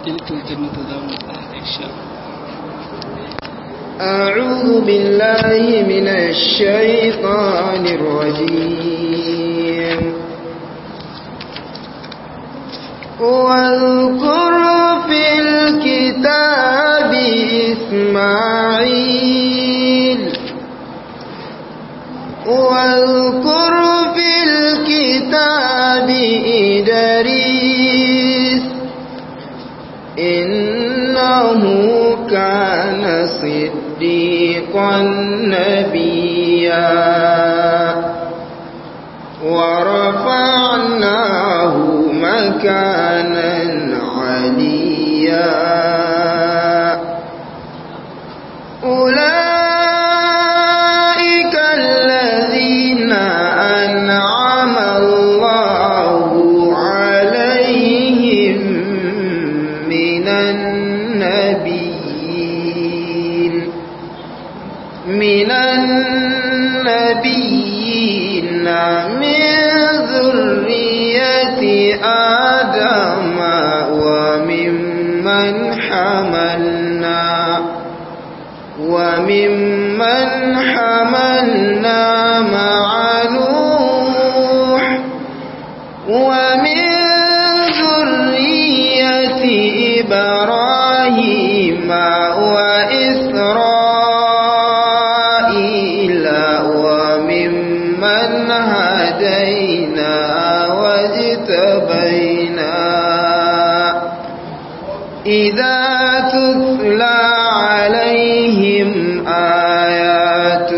تلك الجنة دام إن أعوذ بالله من الشيطان الرجيم واذكر في الكتاب إسماعيل واذكر في الكتاب إدريس إنه كان صديقا نبيا ورفعناه مكانا عليا أولئك الذين أنعم الله عليهم من النبيين من النبيين من ذرية آدم وممن حملنا وممن حملنا مع نوح ومن ذرية إبراهيم وإسرائيل وممن هدينا واجتبينا إذا تتلى عليهم آيات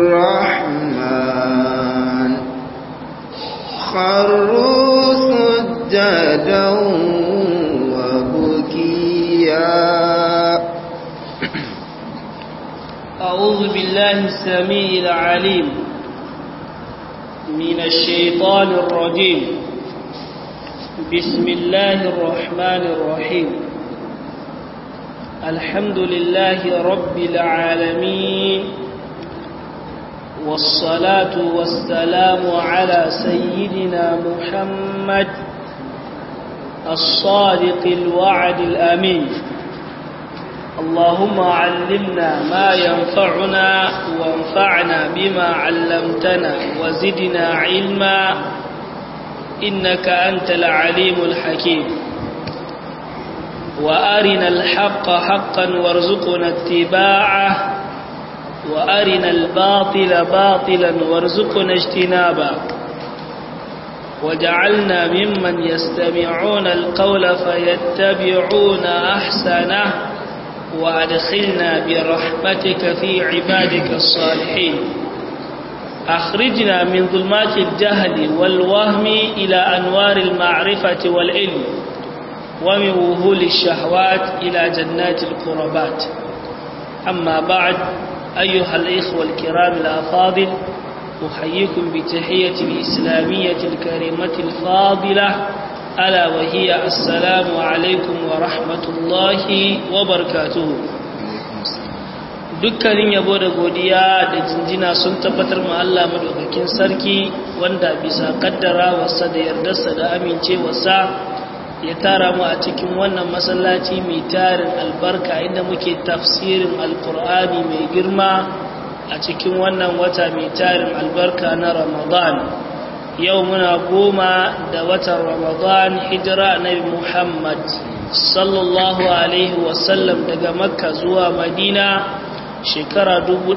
الرحمن خروا سجدا وبكيا أعوذ بالله السميع العليم من الشيطان الرجيم بسم الله الرحمن الرحيم الحمد لله رب العالمين والصلاة والسلام على سيدنا محمد الصادق الوعد الأمين اللهم علمنا ما ينفعنا وانفعنا بما علمتنا وزدنا علما إنك أنت العليم الحكيم وأرنا الحق حقا وارزقنا اتباعه وأرنا الباطل باطلا وارزقنا اجتنابه وجعلنا ممن يستمعون القول فيتبعون أحسنه وأدخلنا برحمتك في عبادك الصالحين أخرجنا من ظلمات الجهل والوهم إلى أنوار المعرفة والعلم ومن وهول الشهوات إلى جنات القربات أما بعد أيها الإخوة الكرام الأفاضل أحييكم بتحية الإسلامية الكريمة الفاضلة ألا وهي السلام عليكم ورحمة الله وبركاته dukkanin yabo da godiya da jinjina sun tabbatar ma Allah madaukakin sarki wanda bisa kaddara wasa da yardarsa da amincewarsa ya tara mu a cikin wannan masallaci mai tarin albarka inda muke tafsirin alkur'ani mai girma a cikin wannan wata mai tarin albarka na ramadan yau muna goma da watan ramadan hijira nabi muhammad sallallahu alaihi wasallam daga makka zuwa madina shekara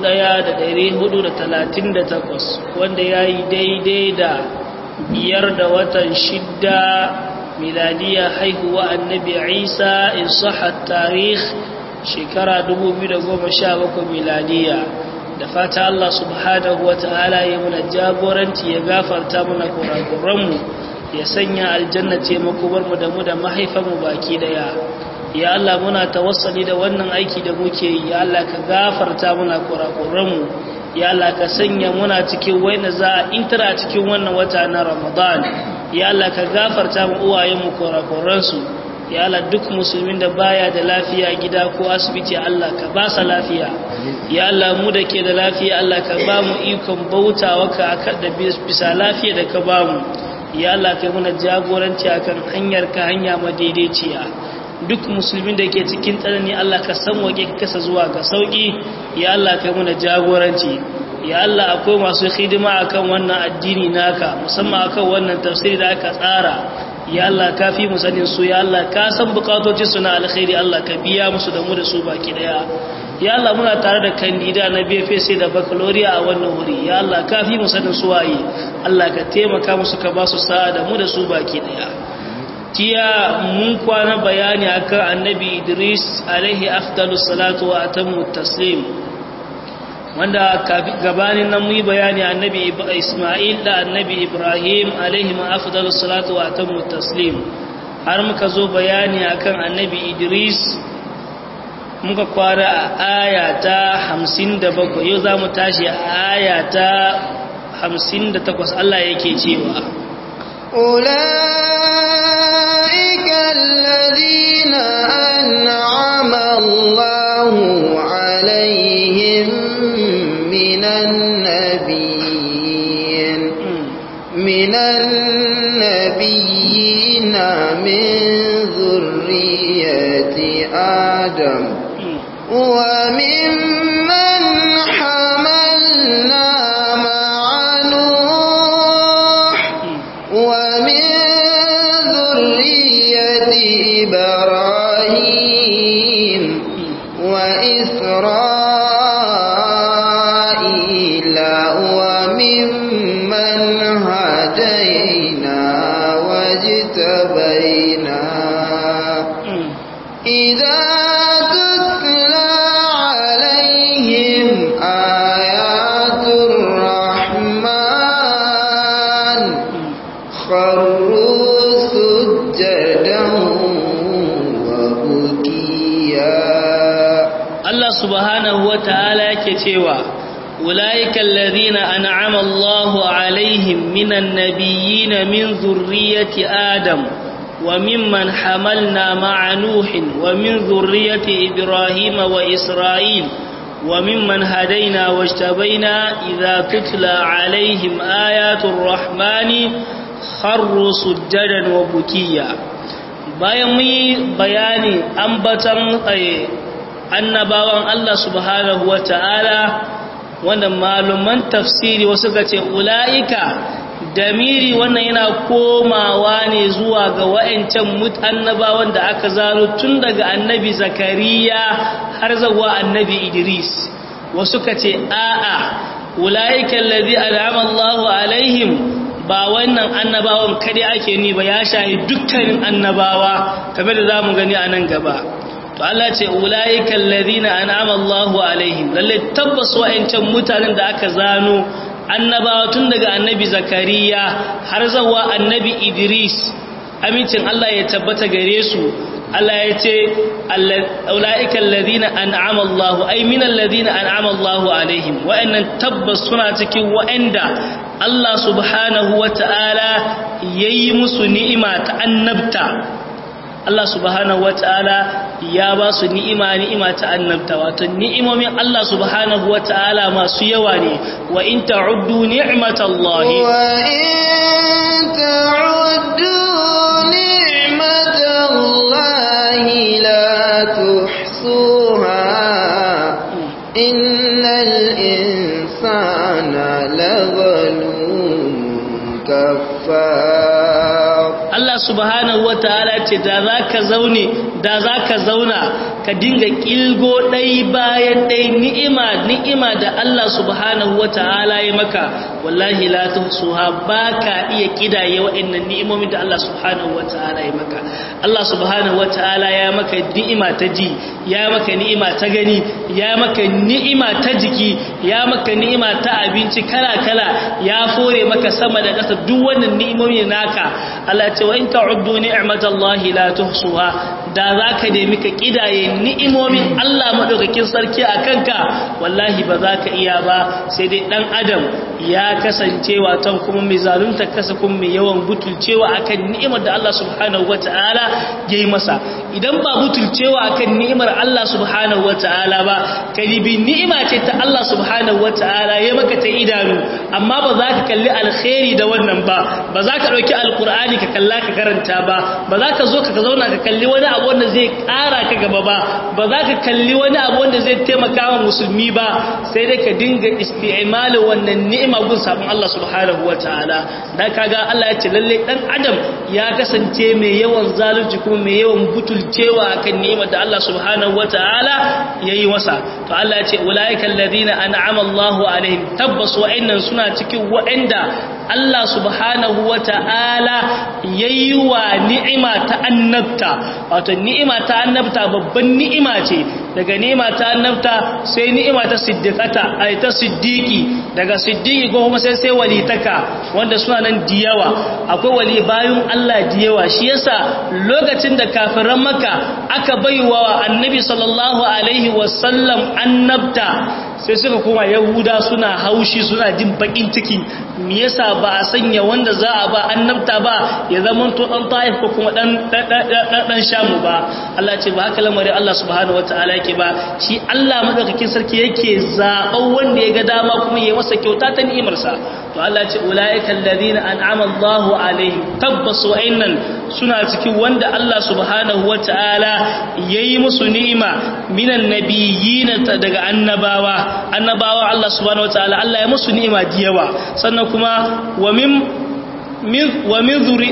1438 wanda ya yi daidai da biyar da watan shidda miladiya haihuwa annabi isa in sahat tarih shekara 2017 miladiya da fata Allah subhanahu wata'ala ya muna jagoranci ya gafarta muna kurakuranmu ya sanya aljanna ce makobarmu da mu da mahaifanmu baki daya ya Allah muna tawassali da wannan aiki da muke yi ya Allah ka gafarta muna kurakuranmu ya Allah ka sanya muna cikin wayna za a intara cikin wannan wata na Ramadan ya Allah ka gafarta mu uwayenmu kurakuransu ya Allah duk musulmin da baya da lafiya gida ko asibiti Allah ka ba sa lafiya ya Allah mu da ke da lafiya Allah ka ba mu ikon bautawa ka da bisa lafiya da ka ba mu ya Allah kai muna jagoranci akan hanyar ka hanya madaidaiciya duk musulmin da ke cikin tsanani Allah ka san wake ka kasa zuwa ga sauki ya Allah kai muna jagoranci ya Allah akwai masu hidima akan wannan addini naka musamman akan wannan tafsiri da aka tsara ya Allah ka fi mu sanin su ya Allah ka san bukatocin su na alkhairi Allah ka biya musu da mu da su baki daya ya Allah muna tare da kandida na BFC da baccalaureate a wannan wuri ya Allah ka fi mu sanin su waye Allah ka taimaka musu ka ba su sa'a da mu da su baki daya jiya mun kwana bayani akan annabi Idris alaihi afdalus salatu wa atammu taslim wanda gabanin nan muyi bayani annabi Ismail da annabi Ibrahim alaihi afdalus salatu wa atammu taslim har muka zo bayani akan annabi Idris muka kwara a aya ta 57 yau za mu tashi a aya ta 58 Allah yake cewa أولئك الذين أنعم الله عليهم من النبيين من النبيين من ذرية آدم وممن حملنا مع نوح ومن ذرية إبراهيم وإسرائيل وممن هدينا واجتبينا إذا تتلى عليهم آيات الرحمن خروا سجدا وبكيا Allah subhanahu wa ta'ala yake cewa أولئك الذين أنعم الله عليهم من النبيين من ذرية آدم وممن حملنا مع نوح ومن ذرية إبراهيم وإسرائيل وممن هدينا واجتبينا إذا تتلى عليهم آيات الرحمن خروا سجدا وبكيا bayan mu bayani ambatan annabawan Allah subhanahu wa ta'ala wanda maluman tafsiri wasu ga ce ula'ika damiri wannan yana komawa ne zuwa ga wa'ancan annabawan da aka zano tun daga annabi zakariya har zawa annabi idris wasu ka ce a'a ula'ika lalzi al'ama Allahu alaihim ba wannan annabawan kadai ake ni ba ya shahi dukkanin annabawa kamar da za mu gani a nan gaba to Allah ce ulaiikal ladina an'ama Allahu alaihim lalle tabbas wa'ancan mutanen da aka zano annabawa tun daga annabi zakariya har zawa annabi idris amincin Allah ya tabbata gare su Allah ya ce ulaiikal ladina an'ama Allahu ay minal ladina an'ama Allahu alaihim wa'annan tabbas suna cikin wa'anda Allah subhanahu wata'ala yayi musu ni'ima ta annabta Allah subhanahu wata'ala ya ba su ni'ima ni'ima ta annabta wato ni'imomin Allah subhanahu wata'ala masu yawa ne wa in ta'uddu ni'matallahi wa in ta'uddu ni'matallahi la tuhsuha innal insana lazalumun kaffar Allah subhanahu wataala ce da zaka zaune da zaka zauna ka dinga kilgo dai bayan dai ni'ima ni'ima da Allah subhanahu wataala ya maka wallahi la tuhsuha baka iya kidaye wa'annan ni'imomin da Allah subhanahu wataala ya maka Allah subhanahu wataala ya maka ni'ima ta ji ya maka ni'ima ta gani ya maka ni'ima ta jiki ya maka ni'ima ta abinci kala kala ya fore maka sama da ƙasa duk wannan ni'imomin naka Allah ce wa in ta'uddu ni'matallahi la tuhsuha da zaka nemi ka kidaye ni'imomin Allah madaukakin sarki a kanka wallahi ba za ka iya ba sai dai dan adam ya kasance watan kuma mai zalunta kasa kuma mai yawan butulcewa akan ni'imar da Allah subhanahu wata'ala ya yi masa idan ba butulcewa akan ni'imar Allah subhanahu wata'ala ba kalibi ni'ima ce ta Allah subhanahu wata'ala ya maka ta idanu amma ba za ka kalli alkhairi da wannan ba ba za ka ɗauki alkur'ani ka kalla ka karanta ba ba za ka zo ka zauna ka kalli wani abu wanda zai ƙara ka gaba ba ba za ka kalli wani abu wanda zai taimaka wa musulmi ba sai dai ka dinga isti'malin wannan ni'ima gun sabon Allah subhanahu wataala dan kaga Allah ya ce lalle dan adam ya kasance mai yawan zalunci kuma mai yawan butulcewa akan ni'imar da Allah subhanahu wataala yayi masa to Allah ya ce ulaika alladhina an'ama Allahu alaihim tabbas wa'annan suna cikin wa'anda Allah subhanahu wataala yayi wa ni'ima ta annabta wato ni'ima ta annabta babban ni'ima ce daga ni'ima ta annabta sai ni'ima ta siddiqata ai ta siddiqi daga siddiqi ko kuma sai sai walitaka wanda suna nan diyawa akwai wali bayun Allah diyawa shi yasa lokacin da kafiran maka aka baiwa annabi sallallahu alaihi wasallam annabta sai suka koma yahuda suna haushi suna jin bakin ciki me yasa ba a sanya wanda za a ba annabta ba ya zama to dan taif ko kuma dan dan shamu ba Allah ce ba haka lamarin Allah subhanahu wataala yake ba shi Allah madaukakin sarki yake zaban wanda ya ga dama kuma ya masa kyauta ta ni'imar sa to Allah ce ulaika alladhina an'ama Allahu alaihim tabbas wa'innan suna cikin wanda Allah subhanahu wataala yayi musu ni'ima minan nabiyyin daga annabawa annabawa Allah subhanahu wataala Allah ya musu ni'ima diyawa sannan kuma wa min wa min zuri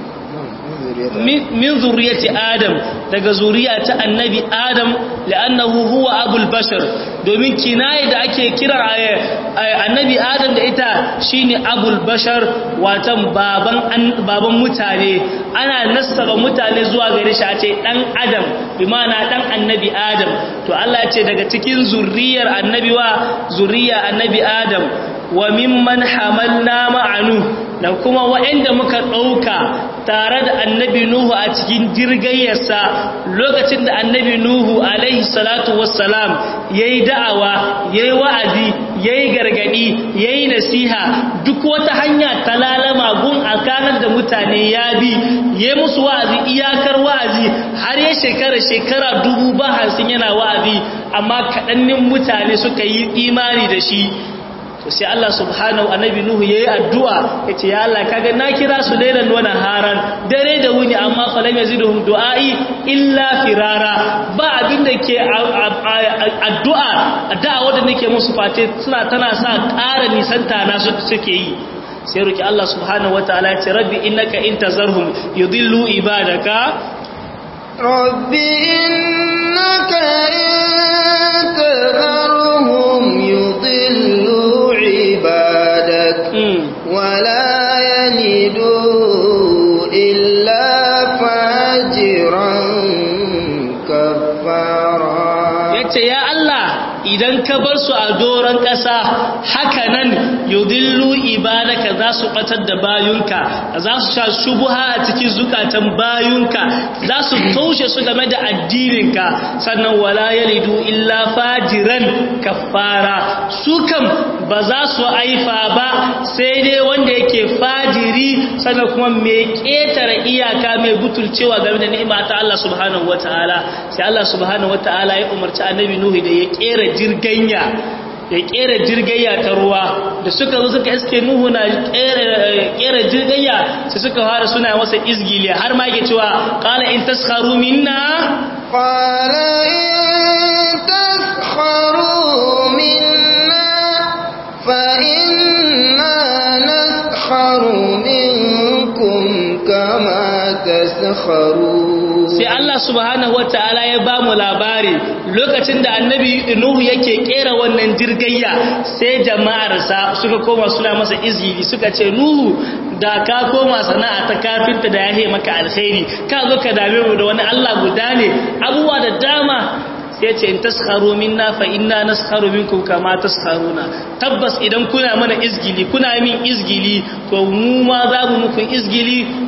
min zuriyati adam daga zuriya ta annabi adam la'annahu huwa abul bashar domin kinaye da ake kira annabi adam da ita shine abul bashar watan baban baban mutane ana nasaba mutane zuwa gare shi a ce dan adam bi ma'ana dan annabi adam to Allah ya ce daga cikin zuriyar annabi wa zuriya annabi adam wa mimman hamalna ma'anu da kuma waɗanda muka ɗauka tare da annabi Nuhu a cikin jirgayyarsa lokacin da annabi Nuhu alaihi salatu wassalam ya yi da'awa ya yi wa'azi ya yi gargaɗi ya yi nasiha duk wata hanya ta lalama gun a kanar da mutane ya bi ya yi musu wa'azi iyakar wa'azi har ya shekara shekara dubu ba hansin yana wa'azi amma kaɗannin mutane suka yi imani da shi to sai Allah subhanahu annabi nuhu yayi addu'a yace ya Allah kaga na kira su lailan wa naharan dare da wuni amma falam yaziduhum du'ai illa firara ba abin da ke addu'a da'awa da nake musu face suna tana sa ƙara nisanta na suke yi sai roki Allah subhanahu wataala ya ce rabbi innaka intazarhum yudillu ibadaka rabbi innaka intazarhum yudillu عبادك ولا يلدوا إلا فاجرا كفارا yace ya Allah idan ka bar su a doron ƙasa haka nan yudillu ibadaka za su batar da bayunka za su sha shubuha a cikin zukatan bayunka za su taushe su game da addininka sannan wala yalidu illa fajiran kafara su kam ba za su aifa ba sai dai wanda yake fajiri sannan kuma mai ƙetare iyaka mai butulcewa game da ni'ima ta Allah subhanahu wataala sai Allah subhanahu wataala ya umarci annabi Nuhu da ya ƙera jirganya ya kera jirgayya ta ruwa da suka zo suka iske nuhu na kera jirgayya sai suka fara suna masa izgili har ma yake cewa qala in taskharu minna qala in taskharu minna fa inna naskharu minkum kama taskharun sai Allah subhanahu wataala ya ba mu labari lokacin da annabi Nuhu yake kera wannan jirgayya sai jama'arsa suka koma suna masa izgili suka ce Nuhu da ka koma sana'a ta kafinta da yahe maka alkhairi ka zo ka dame mu da wani Allah guda ne abubuwa da dama sai ce in taskharu minna fa inna naskharu minkum kama taskharuna tabbas idan kuna mana izgili kuna min izgili to mu ma za mu muku izgili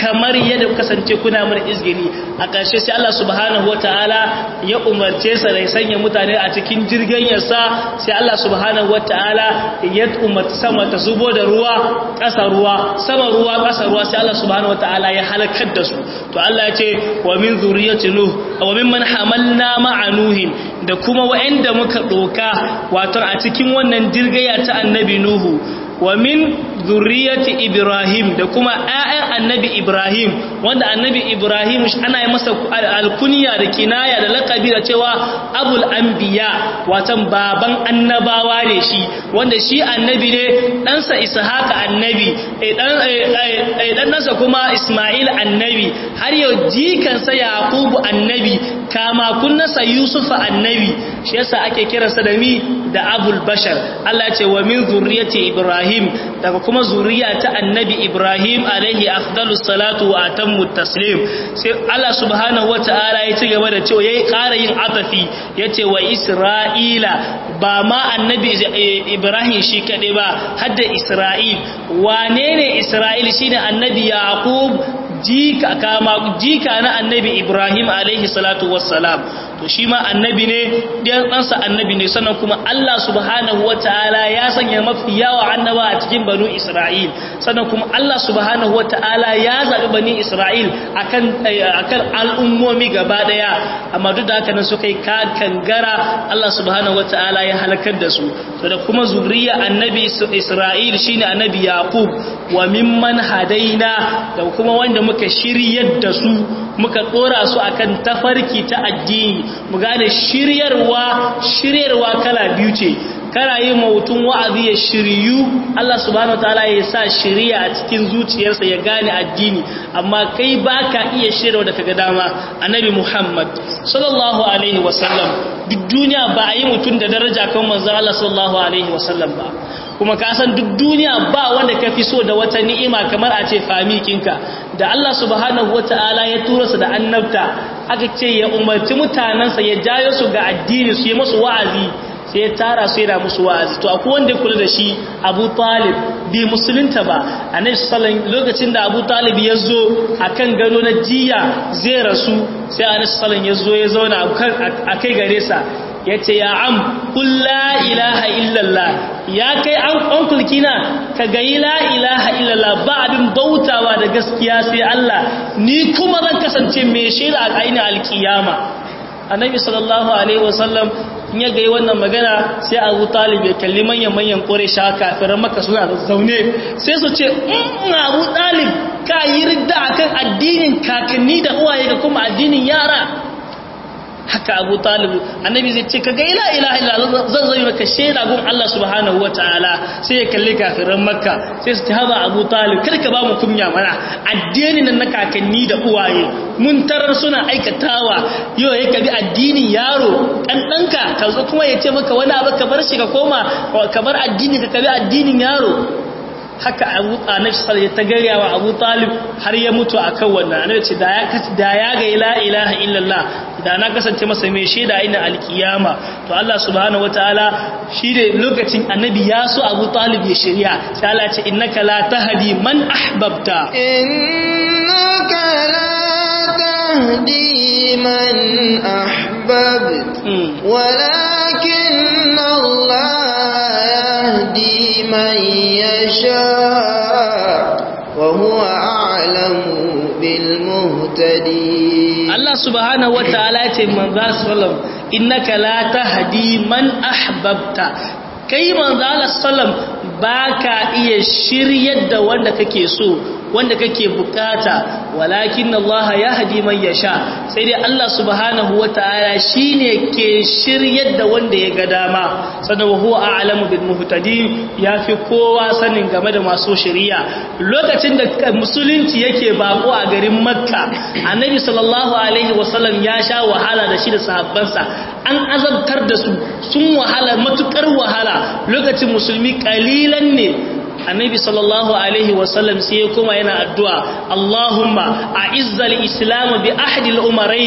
kamar yadda kasance kuna mun izgiri a ƙarshe sai Allah subhanahu wataala ya umarce sa da ya sanya mutane a cikin jirgin yasa sai Allah subhanahu wataala ya umarci sama ta zubo da ruwa ƙasa ruwa sama ruwa ƙasa ruwa sai Allah subhanahu wataala ya halakar da su to Allah ya ce wa min zurriyyati nuh wa mimman hamalna ma'a nuhin da kuma wa'anda muka doka wato a cikin wannan jirgaya ta annabi nuhu wa min zurriyati ibrahim da kuma ƴaƴan annabi ibrahim wanda annabi ibrahim ana yi masa alkunya da kinaya da laqabi da cewa abul anbiya watan baban annabawa ne shi wanda shi annabi ne ɗansa ishaqa annabi dan ɗansa kuma isma'il annabi har yau jikansa yaqubu annabi kama kunnasa yusufa annabi shi yasa ake kiransa da mi da abul bashar Allah ya ce wa min zurriyati ibrahim daga kuma zuriya ta annabi ibrahim alaihi afdalus salatu wa atammu taslim sai Allah subhanahu wataala ya ci gaba da cewa yayi ƙara yin atafi yace wa isra'ila ba ma annabi ibrahim shi kade ba hadda isra'il wane ne isra'il shine annabi yaqub jika kama jika na annabi ibrahim alaihi salatu wassalam to shi ma annabi ne ɗan ɗansa annabi ne sannan kuma Allah subhanahu wa ta'ala ya sanya mafi yawa annaba a cikin banu Isra'il sannan kuma Allah subhanahu wa ta'ala ya zaɓi bani Isra'il akan akan al'ummomi gaba ɗaya amma duk da haka nan suka yi kangara Allah subhanahu wa ta'ala ya halakar da su to da kuma zuriya annabi Isra'il shine annabi Yaqub wa mimman hadaina da kuma wanda muka shiryar da su muka ɗora su akan tafarki ta addini mu gane shiryarwa shiryarwa kala biyu ce kana yi mutum wa'azi ya shiryu Allah subhanahu wataala ya sa shiriya a cikin zuciyarsa ya gane addini amma kai baka iya shiryarwa da kaga dama annabi Muhammad sallallahu alaihi wasallam duk duniya ba a yi mutum da daraja kan manzo Allah sallallahu alaihi wasallam ba kuma ka san duk duniya ba wanda ka fi so da wata ni'ima kamar a ce famikinka da Allah subhanahu wata'ala ya tura su da annabta aka ce ya umarci mutanensa ya jayo su ga addini su yi musu wa'azi sai ya tara su yana musu wa'azi to akwai wanda ya kula da shi Abu Talib bi musulunta ba annabi sallallahu lokacin da Abu Talib ya zo akan gado na jiya zai rasu sai annabi sallallahu ya zo ya zauna a kai gare sa ya ce ya am kulla ilaha illallah ya kai an ƙwankulkina ka gayi la ilaha illallah ba abin bautawa da gaskiya sai Allah ni kuma zan kasance mai shaida a ainihin alkiyama annabi sallallahu alaihi wasallam in ya gayi wannan magana sai abu talib ya kalli manyan-manyan kore sha kafiran maka suna da zaune sai su ce in abu talib ka yi ridda akan addinin kakanni da uwaye ga kuma addinin yara haka abu talibu annabi zai ce kaga ila ilaha illa zan zai maka shaida gun Allah subhanahu wataala sai ya kalli kafiran makka sai su haba abu talib kar ka ba mu kunya mana addinin nan na kakanni da uwaye mun tarar suna aikatawa yau ya kabi addinin yaro dan danka ka zo kuma ya ce maka wani abu ka bar shi ka koma ka bar addini ka kabi addinin yaro haka abu annabi sallallahu alaihi ta gaya wa Abu Talib har ya mutu akan wannan annabi ce da ya da ya ga la ilaha illallah da na kasance masa mai shaida ina alkiyama to Allah subhanahu wataala shi da lokacin annabi ya so Abu Talib ya shirya sai Allah ya ce innaka la tahdi man ahbabta innaka la tahdi man ahbabta walakin Allah yahdi man يشاء وهو أعلم بالمهتدين الله سبحانه وتعالى من ذا سلم إنك لا تهدي من أحببت kai manzo Allah sallam baka iya shiryar da wanda kake so wanda kake bukata walakin Allah yahdi man yasha sai dai Allah subhanahu wataala shine ke shiryar da wanda ya ga dama sannan huwa a'lamu bil muhtadin yafi kowa sanin game da masu shari'a lokacin da musulunci yake bako a garin Makka annabi sallallahu alaihi wasallam ya sha wahala da shi da sahabbansa an azabtar da su sun wahala matukar wahala lokacin musulmi kalilan ne annabi sallallahu alaihi wasallam sai ya koma yana addu'a Allahumma a'izzal islam bi ahdi al-umaraini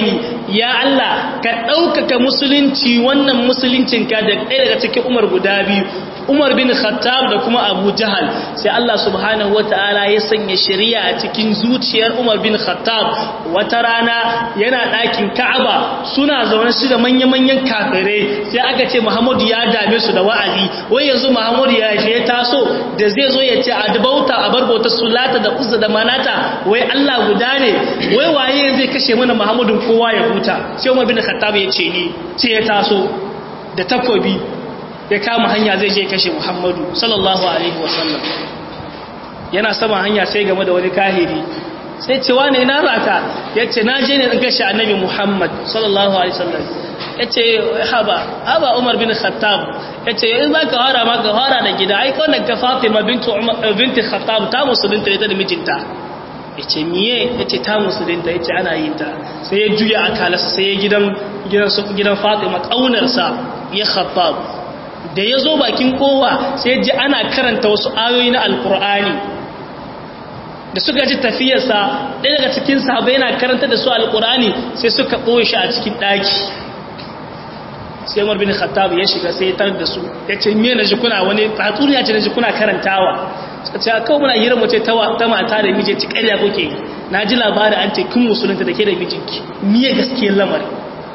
ya Allah ka ɗaukaka musulunci wannan musuluncinka da ɗaya daga cikin umar guda biyu umar bin khattab da kuma abu jahal sai Allah subhanahu wa ta'ala ya sanya shari'a a cikin zuciyar umar bin khattab wata rana yana ɗakin ka'aba suna zaune shi da manya-manyan kafirai sai aka ce muhammadu ya dame su da wa'azi wai yanzu muhammadu ya shi ya taso da zai zo ya ce a dubauta a barbauta sulata da uzza da manata wai Allah guda ne wai waye zai kashe mana muhammadun kowa ya huta sai umar bin khattab ya ce ni sai ya taso da takobi ya kama hanya zai je kashe muhammadu sallallahu alaihi wasallam yana sama hanya sai game da wani kahiri sai ce wane ina raka ya ce na je ne in kashe annabi muhammad sallallahu alaihi wasallam ya ce haba haba umar bin khattab ya ce in za ka hara ma ka hara da gida ai kawai ka fatima binti khattab ta musulunta ita da mijinta ya ce miye ya ce ta musulunta ya ce ana yin ta sai ya juya akalasa sai ya gidan fatima ƙaunarsa ya khattab da ya zo bakin kowa sai ji ana karanta wasu ayoyi na alkur'ani da suka ji tafiyarsa ɗaya daga cikin sahabai yana karanta da su alkur'ani sai suka ɓoye shi a cikin ɗaki sai umar bin khattab ya shiga sai ya tar da su ya ce me na ji kuna wani tatsuniya ce na ji kuna karantawa suka ce kawai muna hira mace ta mata da miji ci ƙarya kuke na ji labarin an ce kin musulunta da ke da mijinki miye gaskiyar lamarin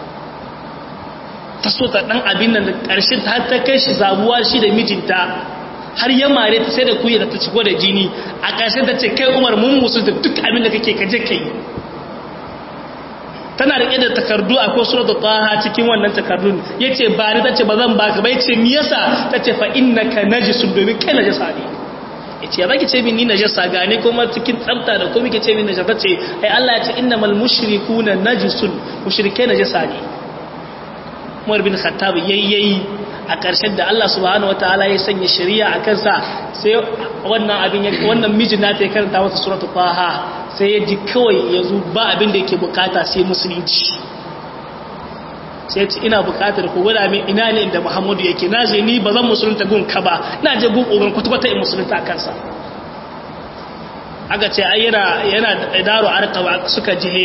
ta so ta dan abin nan da ƙarshen ta ta kai shi zabuwa shi da mijinta har ya mare ta sai da kuyi da ta ciko da jini a ƙarshen ta ce kai umar mun musu da duk abin da kake kaje kai tana rike da takardu a ko suratul taha cikin wannan takardun yace ba ni tace ba zan baka ba yace me yasa tace fa innaka najisun domin kai najasa ne yace ya zaki ce min ni najasa gane kuma cikin tsafta da komai kace min najasa tace ai Allah ya ce innamal mushrikuna najisun mushrike najasa ne Umar bin Khattab yayyayi a ƙarshen da Allah subhanahu wataala ya sanya shari'a a kansa sai wannan abin wannan mijin nata ya karanta masa suratul Taha sai ya ji kawai yanzu ba abin da yake bukata sai musulunci sai ce ina bukatar ku gwada min ina ne inda Muhammadu yake na je ni ba zan musulunta gun ka ba na je gun uban kwata-kwata in musulunta a kansa aka ce ai yana yana daro arqaba suka jihe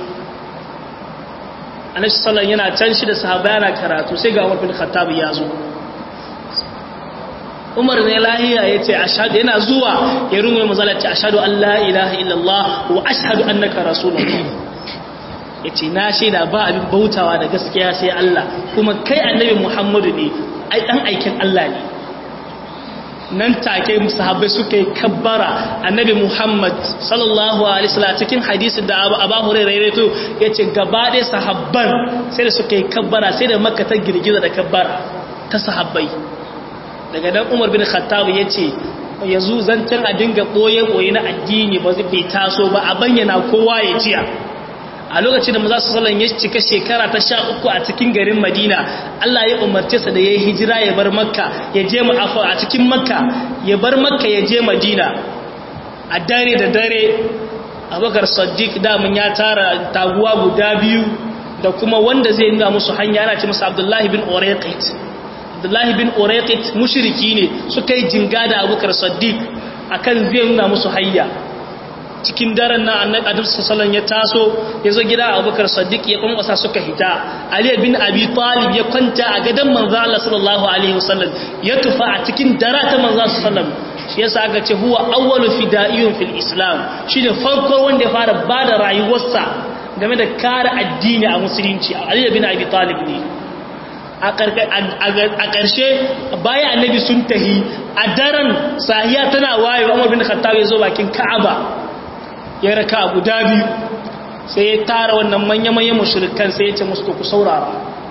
annabi sallallahu yana can shi da sahaba yana karatu sai ga Umar bin Khattab ya zo Umar ne lahiya yace ashhadu yana zuwa ya rungume mazala ce ashhadu an la ilaha illallah wa ashhadu annaka rasulullah yace na shaida ba abin bautawa da gaskiya sai Allah kuma kai annabi Muhammadu ne ai dan aikin Allah ne nan take sahabbai suka yi kabbara annabi Muhammad sallallahu alaihi wasallam cikin hadisi da Abu Hurairah ya rawaito yace gaba ɗaya sahabban sai da suka yi kabbara sai da Makka ta girgiza da kabbara ta sahabbai daga nan Umar bin Khattab yace yanzu zancen a dinga boye boye na addini ba zai taso ba a bayyana kowa ya jiya a lokacin da maza su salon ya cika shekara ta sha uku a cikin garin madina Allah ya umarce sa da ya yi hijira ya bar makka ya je ma'afa a cikin makka ya bar makka ya je madina a dare da dare abubakar sadiq damun ya tara taguwa guda biyu da kuma wanda zai nuna musu hanya ana ce masa abdullahi bin oraqit abdullahi bin oraqit mushriki ne suka yi jinga da abubakar sadiq akan zai nuna musu hanya cikin daren na annabi adam sallallahu ya taso ya zo gida abubakar sadiq ya kwankwasa suka hita ali bin abi talib ya kwanta a gadon manzo Allah sallallahu alaihi wasallam ya tufa a cikin dara ta manzo sallallahu shi yasa aka ce huwa awwalu fida'iyun fil islam shine farko wanda ya fara bada rayuwarsa game da kare addini a musulunci ali bin abi talib ne a ƙarshe baya annabi sun tahi a daren sahiya tana wayewa umar bin khattab ya zo bakin ka'aba ya raka guda biyu sai ya tara wannan manya-manyan mashirikan sai ya ce musu ku saurara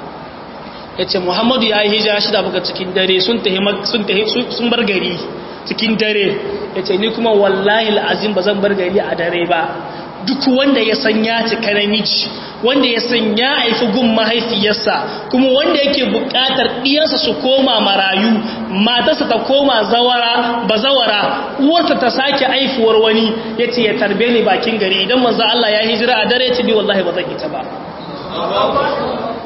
ya ce muhammadu ya yi hijira shida buga cikin dare sun bar gari cikin dare ya ce ni kuma wallahi la'azim ba zan bar gari a dare ba duk wanda ya san ya cika namiji wanda ya san ya haifi gun mahaifiyarsa kuma wanda yake bukatar ɗiyarsa su koma marayu matarsa ta koma zawara bazawara uwarta ta sake aifuwar wani ya ce ya tarbe ni bakin gari idan manzo Allah ya hijira a dare ya ce ni wallahi ba zan ita ba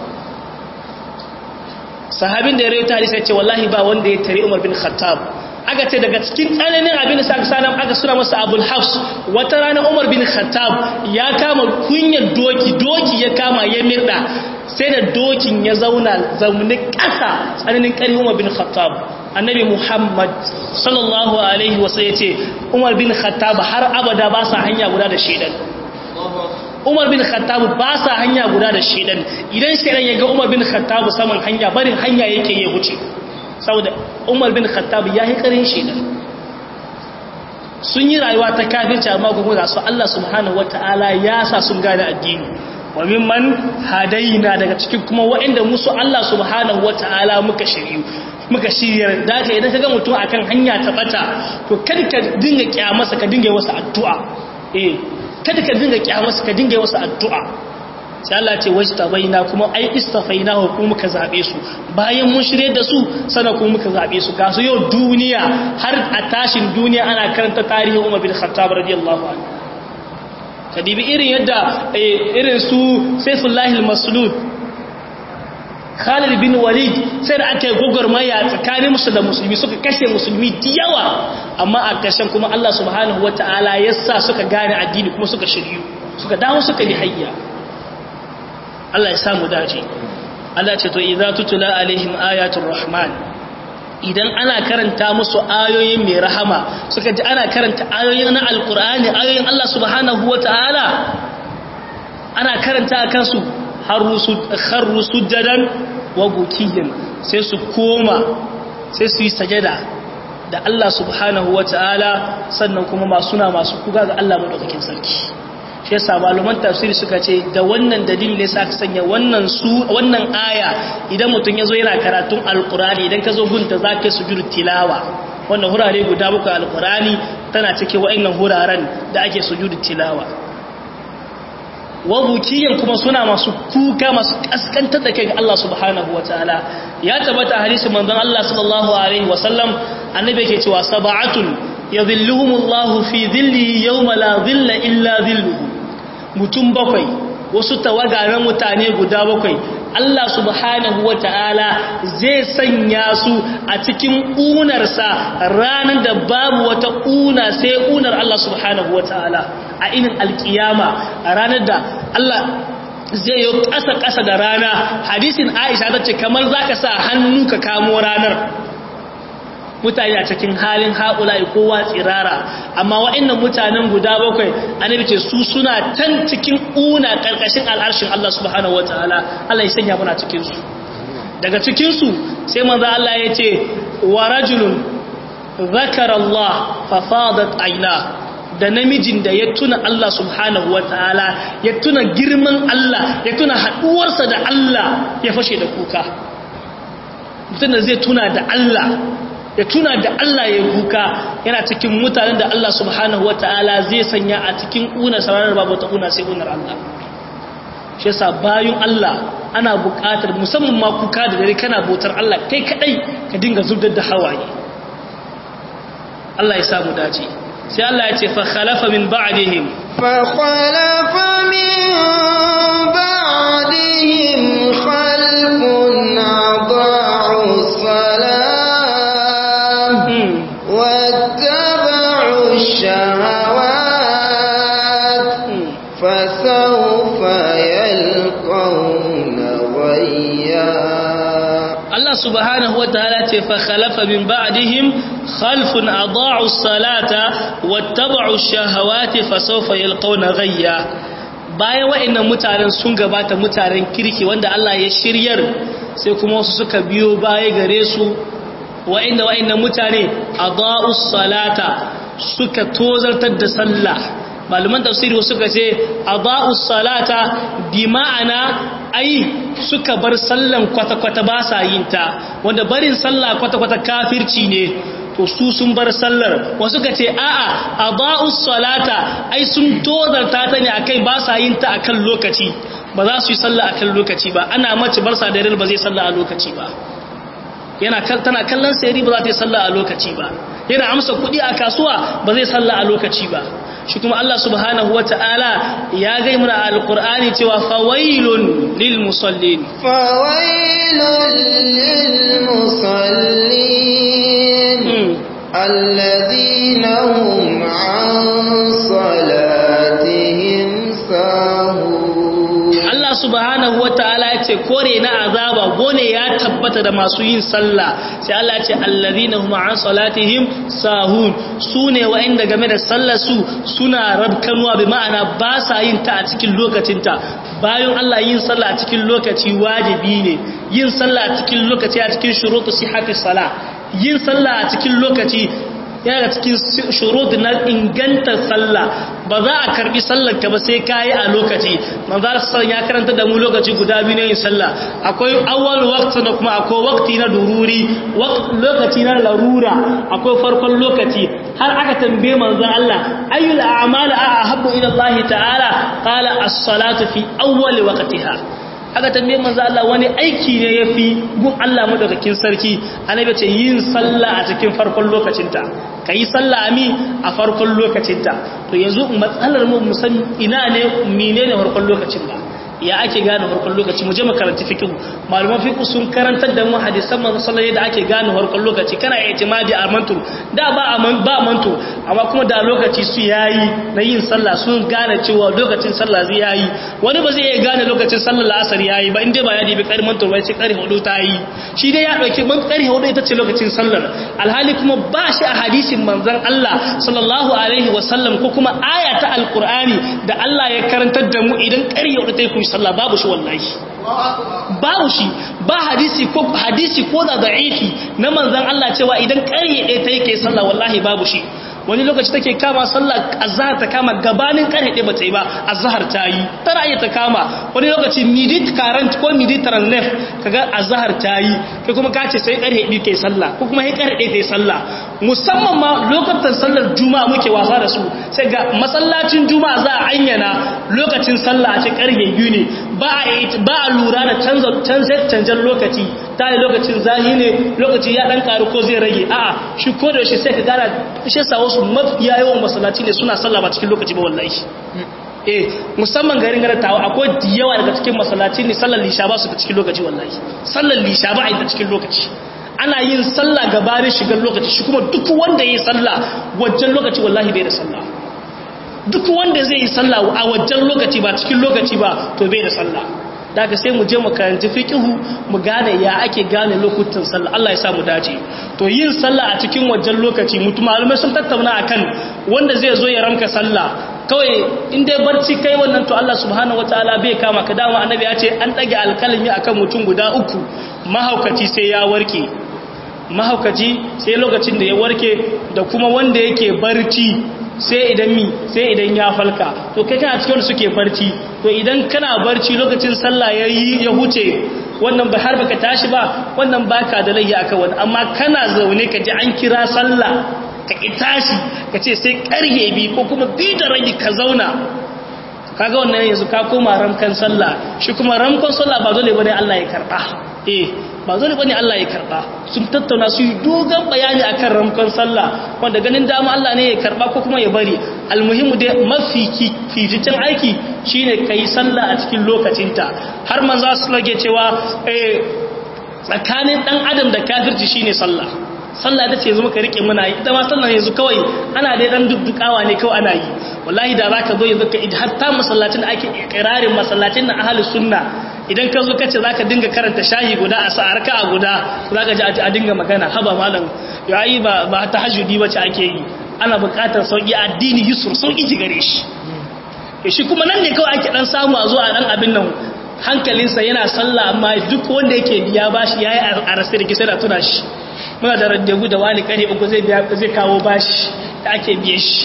sahabin da ya rai tare sai ce wallahi ba wanda ya tare Umar bin Khattab aka aka ce daga cikin tsananin abin da aka sanar aka suna masa abul hafs wata rana umar bin khattab ya kama kunyar doki doki ya kama ya mirda sai da dokin ya zauna zaune ƙasa tsananin ƙarfi umar bin khattab annabi muhammad sallallahu alaihi wasu ya ce umar bin khattab har abada ba sa hanya guda da shaidan umar bin khattab ba sa hanya guda da shaidan idan shaidan ya ga umar bin khattab saman hanya barin hanya yake ya wuce saboda umar bin khattab ya yi karin shaidan sun yi rayuwa ta kafirci amma kuma ga su Allah subhanahu wata'ala ya sa sun gane addini wa mimman hadaina daga cikin kuma waɗanda musu Allah subhanahu wata'ala muka shiryu muka shiryar da ka idan ka ga mutum akan hanya ta bata to kada ka dinga kyamarsa ka dinga masa addu'a eh kada ka dinga kyamarsa ka dinga masa addu'a sai Allah ce wajtabaina kuma ai istafaina wa kuma muka zabe su bayan mun shirye da su sana kuma muka zabe su ga su yau duniya har a tashin duniya ana karanta tarihin Umar bin Khattab radiyallahu anhu kadibi irin yadda irin su Saifullah al-Maslud Khalid bin Walid sai da aka yi gogormaya tsakanin musu da musulmi suka kashe musulmi da yawa amma a ƙarshen kuma Allah subhanahu wataala ya sa suka gane addini kuma suka shiryu suka dawo suka yi hayya Allah ya samu dace Allah ce to idza tutula alaihim ayatul rahman idan ana karanta musu ayoyin mai rahama suka ji ana karanta ayoyin na alqur'ani ayoyin Allah subhanahu wataala ana karanta akan su harru sujjadan wa bukiyin sai su koma sai su yi sajada da Allah subhanahu wataala sannan kuma masu na masu kuga ga Allah madaukakin sarki shi yasa malaman tafsiri suka ce da wannan dalili ne sa aka sanya wannan su wannan aya idan mutum yazo yana karatun alqurani idan ka zo gunta zaka sujudu tilawa wannan hurare guda bakwai alqurani tana cike wa'annan huraren da ake sujudu tilawa wabukiyan kuma suna masu kuka masu kaskantar da kai ga Allah subhanahu wataala ya tabbata hadisin manzon Allah sallallahu alaihi wasallam annabi yake cewa sab'atun yadhilluhumullahu fi dhillihi yawma la dhilla illa dhilluhu mutum bakwai wasu tawaga na mutane guda bakwai Allah subhanahu wa ta'ala zai sanya su a cikin ƙunarsa ranar da babu wata ƙuna sai ƙunar Allah subhanahu wa ta'ala a inin alƙiyama a ranar da Allah zai yi ƙasa-ƙasa da rana hadisin aisha ta ce kamar za ka sa hannu ka kamo ranar mutane a cikin halin haƙula'i kowa tsirara amma wa'annan mutanen guda bakwai annabi ce su suna tan cikin ƙuna ƙarƙashin al'arshin Allah subhanahu wataala Allah ya sanya muna cikin su daga cikin su sai manzo Allah ya ce wa rajulun zakara Allah fa fadat aina da namijin da ya tuna Allah subhanahu wataala ya tuna girman Allah ya tuna haɗuwarsa da Allah ya fashe da kuka mutum da zai tuna da Allah ya tuna da Allah ya kuka yana cikin mutanen da Allah subhanahu wa ta'ala zai sanya a cikin ƙunar sararar babu ta ƙuna sai ƙunar Allah shi yasa bayan Allah ana buƙatar musamman ma kuka da dare kana bautar Allah kai kadai ka dinga zubdar da hawaye Allah ya samu dace sai Allah ya ce fa khalafa min ba'dihim fa khalafa min ba'dihim khalfun adaa'u salat واتبعوا الشهوات فسوف يلقون غيا الله سبحانه وتعالى فخلف من بعدهم خلف أضاعوا الصلاة واتبعوا الشهوات فسوف يلقون غيا bayan wa'annan mutanen sun gabata mutanen kirki wanda Allah ya shiryar sai kuma wasu suka biyo baya gare su wa'inda wa'inda mutane a ba'us salata suka tozartar da sallah malaman tafsiri suka ce a ba'us salata bi ma'ana ai suka bar sallan kwata-kwata ba sa yin ta wanda barin sallah kwata-kwata kafirci ne to su sun bar sallar wasu ka ce a'a a ba'us salata ai sun tozarta ta ne akai ba sa yin ta akan lokaci ba za su yi sallah akan lokaci ba ana mace barsa da ba zai sallah a lokaci ba yana tana kallon sayari ba za ta yi sallah a lokaci ba yana amsa kuɗi a kasuwa ba zai sallah a lokaci ba shi kuma Allah subhanahu wa ta'ala ya gai muna alƙur'ani cewa fawailun lil musallin fawailun lil musallin الذين هم عن صلاتهم ساهون Allah subhanahu wata'ala ya ce kore na azaba gone ya tabbata da masu yin sallah sai Allah ya ce allazina hum an salatihim sahun sune wa'anda game da sallar su suna rabkanuwa bi ma'ana ba sa yin ta a cikin lokacinta bayan Allah yin sallah a cikin lokaci wajibi ne yin sallah a cikin lokaci a cikin shurutu sihhati sala yin sallah a cikin lokaci yana cikin shurud na inganta sallah ba za a karbi sallar ka ba sai kayi a lokaci manzar sallan ya karanta da mu lokaci guda biyu ne yin sallah akwai awwal waqti da kuma akwai waqti na dururi lokaci na larura akwai farkon lokaci har aka tambaye manzon Allah ayyul a'mal ahabbu ila Allah ta'ala qala as-salatu fi awwal waqtiha aka tambaye manzo Allah wani aiki ne yafi gun Allah madaukakin sarki annabi ce yin sallah a cikin farkon lokacinta kai sallah ami a farkon lokacinta to yanzu matsalar mu musan ina ne menene farkon lokacin ba ya ake gane farkon lokaci mu je makaranti fiqh malaman fiqh sun karantar da mu hadisan manzo sallallahu da ake gane farkon lokaci kana i'timadi a mantur da ba aman ba mantur amma kuma da lokaci su yayi na yin sallah sun gane cewa lokacin sallah zai yayi wani ba zai iya gane lokacin sallar la'asar yayi ba inda ba ya dibi kar mantur bai ce kar hudu ta yi shi dai ya dauki man kar hudu ita ce lokacin sallar alhali kuma ba shi a hadisin manzon Allah sallallahu alaihi wasallam ko kuma aya ta alqur'ani da Allah ya karantar da mu idan kar hudu ta yi sallah babu shi wallahi babu shi ba hadisi ko hadisi ko da da'ifi na manzon Allah cewa idan ƙarye ɗaya ta yake sallah wallahi babu shi wani lokaci take kama sallah azhar ta kama gabanin ƙarye ɗaya bata yi ba azhar ta yi tana iya ta kama wani lokaci midit current ko midit transnef kaga azhar ta yi kai kuma ka ce sai ƙarye ɗaya kai sallah ko kuma sai ƙarye ɗaya ta yi sallah musamman ma lokacin sallar juma'a muke wasa da su sai ga masallacin juma'a za a anyana lokacin sallah a ce ƙarye biyu ne ba a lura da canzan lokaci ta yi lokacin zahi ne lokaci ya ɗan ƙaru ko zai rage a'a shi ko da shi sai ka gara shi sa wasu mafiya yawan masallaci ne suna sallah ba cikin lokaci ba wallahi eh musamman garin gara tawo akwai yawa daga cikin masallaci ne sallar lisha ba su da cikin lokaci wallahi sallar lisha ba a yi da cikin lokaci ana yin sallah gabanin shigar lokaci shi kuma duk wanda ya yi sallah wajen lokaci wallahi bai da sallah duk wanda zai yi sallah a wajen lokaci ba cikin lokaci ba to bai da sallah daga sai mu je mu karanci fiqhu mu gane ya ake gane lokutan sallah Allah ya sa mu dace to yin sallah a cikin wajen lokaci mutum malamai sun tattauna akan wanda zai zo ya ramka sallah kawai in dai barci kai wannan to Allah subhanahu wataala bai kama ka dama annabi ya ce an dage alkalmi akan mutum guda uku mahaukaci sai ya warke mahaukaci sai lokacin da ya warke da kuma wanda yake barci sai idan mi sai idan ya falka to kai kana cikin wanda suke barci to idan kana barci lokacin sallah yayi ya huce wannan ba har baka tashi ba wannan baka da layya akan wani amma kana zaune ka ji an kira sallah ka ki tashi ka ce sai karye bi ko kuma bi da rabi ka zauna kaga wannan yanzu ka koma ramkan sallah shi kuma ramkan sallah ba dole bane Allah ya karba eh ba dole bane Allah ya karba sun tattauna su yi dogon bayani akan ramkan sallah wanda ganin dama Allah ne ya karba ko kuma ya bari almuhimu dai mafi fificin aiki shine kai sallah a cikin lokacinta har manzo su lage cewa eh tsakanin dan adam da kafirci shine sallah sallah ita ce yanzu muka rike muna yi ita ma sallah yanzu kawai ana dai dan duddukawa ne kawai ana yi wallahi da zaka zo yanzu ka hatta masallacin da ake ikrarin masallacin na ahlus sunna idan ka zo kace zaka dinga karanta shahi guda a sa'arka a guda zaka ji a dinga magana haba malam yayi ba ba tahajjudi bace ake yi ana buƙatar sauki addini yusur sauki ji gare shi shi kuma nan ne kawai ake dan samu a zo a dan abin nan hankalinsa yana sallah amma duk wanda yake biya bashi yayi a rasa da kisa da tuna shi muna da raddagu da wani kare uku zai biya zai kawo bashi da ake biye shi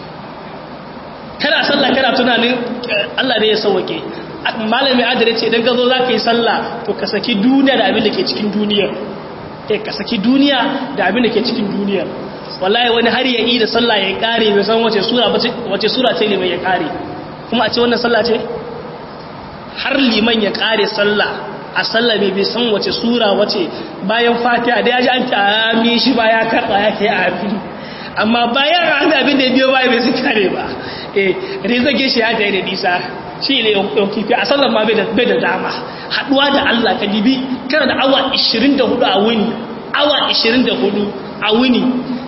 kana sallah kana tunanin Allah ne ya sauke malami adare ce idan ka zo zaka yi sallah to ka saki duniya da abin da ke cikin duniyar eh ka saki duniya da abin da ke cikin duniyar wallahi wani har ya yi da sallah ya kare bai san wace sura wace sura ce liman ya kare kuma a ce wannan sallah ce har liman ya kare sallah a sallah bai bai san wace sura wace bayan fatiha da ya ji an ta ami shi ba ya karɓa ya kai amin amma bayan an da abin da biyo baya bai su kare ba eh rizage shi ya ta yi da nisa shi ne yau kifi a sallar ma bai da dama haɗuwa da Allah ka dibi kana da awa 24 a wuni awa 24 a wuni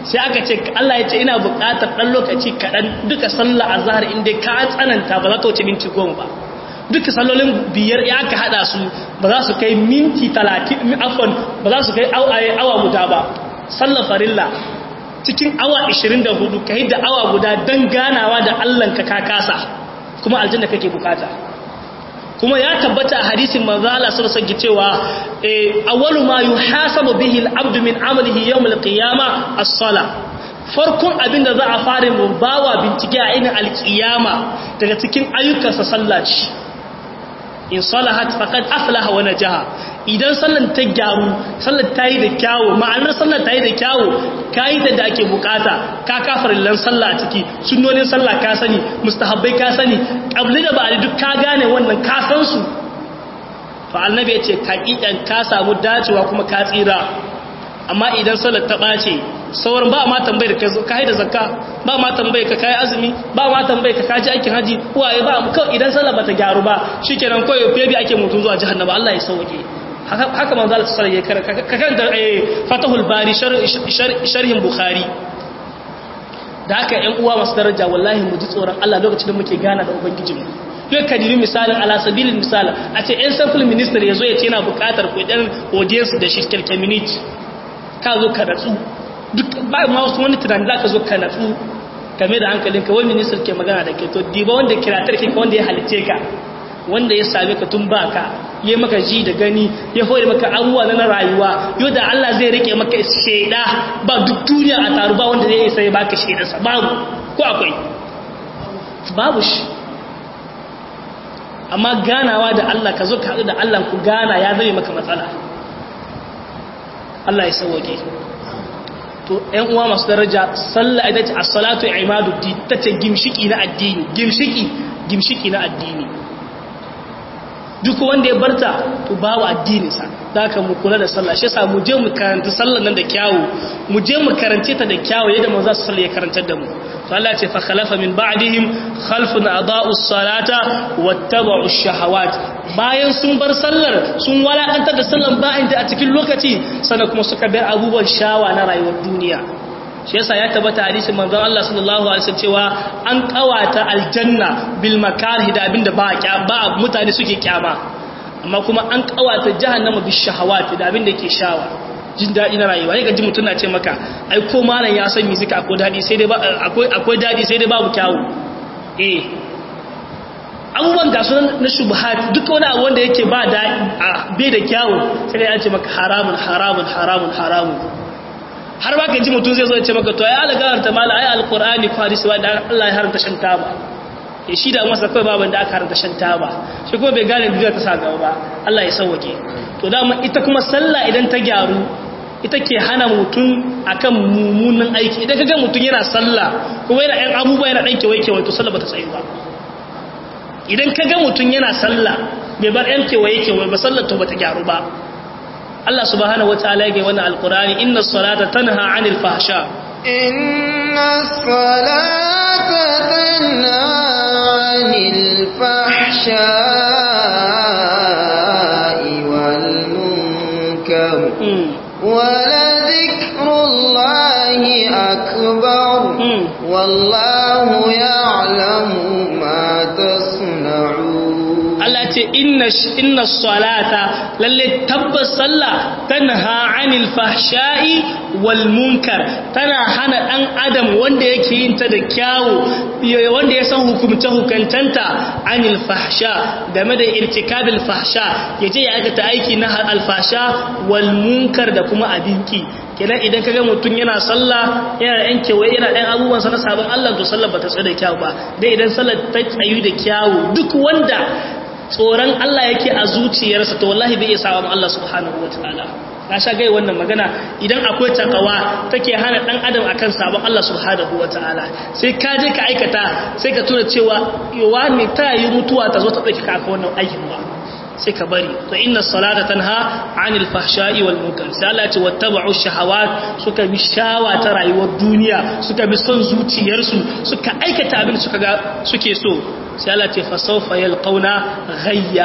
sai aka ce Allah ya ce ina buƙatar ɗan lokaci kaɗan duka sallah a zahar inda ka tsananta ba za ta wuce minti goma ba duka sallolin biyar ya ka haɗa su ba za su kai minti talatin afon ba za su kai awa guda ba sallar farilla cikin awa 24 ka da awa guda don ganawa da Allah ka ka kasa kuma aljanna kake bukata kuma ya tabbata a hadisin manzo Allah sallallahu alaihi cewa awwalu ma yuhasabu bihi al-abdu min amalihi yawm al-qiyamah as-sala farkon abinda za a fara mu bawa bincike a inin al-qiyama daga cikin ayyukansa sallah ce in salahat faqad aflaha wa najaha idan sallan ta gyaru sallar ta yi da kyawu ma'anar sallar ta yi da kyawu ka yi da ake bukata ka kafarillan sallah a ciki sunnonin sallah ka sani mustahabbai ka sani ƙabli da ba'ali duk ka gane wannan ka san su to annabi ya ce kaƙiƙan ka samu dacewa kuma ka tsira amma idan sallar ta ɓace sauran ba ma tambayar ka ka da zakka ba ma tambayar ka kai azumi ba ma tambayar ka kaji aikin haji waye ba kawai idan sallar bata gyaru ba shikenan kawai febi ake mutum zuwa jahannama Allah ya sauke haka manzo Allah sallallahu alaihi wasallam ka kan da Fatahul Bari sharhin Bukhari da haka ƴan uwa masu daraja wallahi mu ji tsoron Allah lokacin da muke gana da ubangijinmu yau ka dibi misalin ala sabilin misal a ce ƴan sample minister ya zo ya ce yana buƙatar kuɗin audience da shi kirkin minute ka zo ka natsu duk ba ma wasu wani tunani za ka zo ka natsu game da hankalinka wani minister ke magana da ke to diba wanda kiratar ke wanda ya halice ka wanda ya same ka tun baka ya maka ji da gani ya hore maka abubuwa na rayuwa yau da Allah zai rike maka shaida ba duk duniya a taru ba wanda zai isa ya baka shaidarsa babu ko akwai babu shi amma ganawa da Allah ka zo ka haɗu da Allah ku gana ya zame maka matsala Allah ya sauwake to ‘yan uwa masu daraja sallah ita ce a salatu imadu ta ce gimshiki na addini gimshiki gimshiki na addini duk wanda ya barta to ba wa addininsa da aka mu kula da sallah shi yasa mu je mu karanta sallar nan da kyawu mu je mu karance ta da kyawu yadda mu za su sallah ya karantar da mu to Allah ya ce fa khalafa min ba'dihim khalfun adaa'u salata wattaba'u shahawat bayan sun bar sallar sun walakantar da sallar ba'in ta a cikin lokaci sannan kuma suka bar abubuwan shawa na rayuwar duniya shi yasa ya tabbata hadisin manzon Allah sallallahu alaihi wasallam cewa an kawata aljanna bil makarih da abinda ba ba mutane suke kyama amma kuma an kawata jahannama bis shahawati da abinda yake shawa jin dadi na rayuwa yaga ji mutun na ce maka ai ko malam ya san mizika akwai dadi sai dai akwai akwai dadi sai dai babu kyawu eh abubuwan ga sunan na shubhat duka wani abu wanda yake ba da bai da kyawu sai dai an ce maka haramun haramun haramun haramun har ba ka ji mutum zai zo ce maka to ya algawar ta mala ai alqur'ani ko hadisi wanda Allah ya haramta shan taba ya shi da masa kai baban da aka haramta shan taba shi kuma bai gane duniya ta sa gaba ba Allah ya sauke to dama ita kuma sallah idan ta gyaru ita ke hana mutum akan mummunan aiki idan kaga mutum yana sallah kuma yana ɗan abubuwa yana ɗan kewaye kewaye to sallah bata tsayu ba idan kaga mutum yana sallah bai bar ɗan kewaye kewaye ba sallah to bata gyaru ba Allah subhanahu wataala yake wannan alqur'ani inna salata tanha 'anil fahsha inna salata tanha 'anil fahsha wal munkar wa la dhikrullahi akbar wallahu ya'lamu ma tasna'un Allah ce inna salata lalle tabbas sallah tanha anil fahsha'i wal munkar tana hana dan adam wanda yake yin ta da kyawu wanda ya san hukumce hukuntanta anil fahsha game da irtikabil fahsha yaje ya aikata aiki na alfasha wal munkar da kuma abinki kenan idan kaga mutum yana sallah yana da yan kewaye yana ɗan abubuwan sa na sabon Allah to sallar bata tsaye da kyawu ba dai idan sallar ta tsayu da kyawu duk wanda tsoron Allah yake a zuciyarsa to wallahi bai iya sawa Allah subhanahu wataala na sha gai wannan magana idan akwai takawa take hana dan adam akan sabon Allah subhanahu wataala sai ka je ka aikata sai ka tuna cewa yawa ne ta yi mutuwa ta zo ta dauki ka aka wannan aikin ba sai ka bari to inna salata tanha anil fahsha'i wal munkar sai Allah ya ce wattaba'u shahawat suka bi shawa ta rayuwar duniya suka bi son zuciyarsu suka aikata abin suka ga suke so sai Allah ce fa sawfa yalqauna ghayya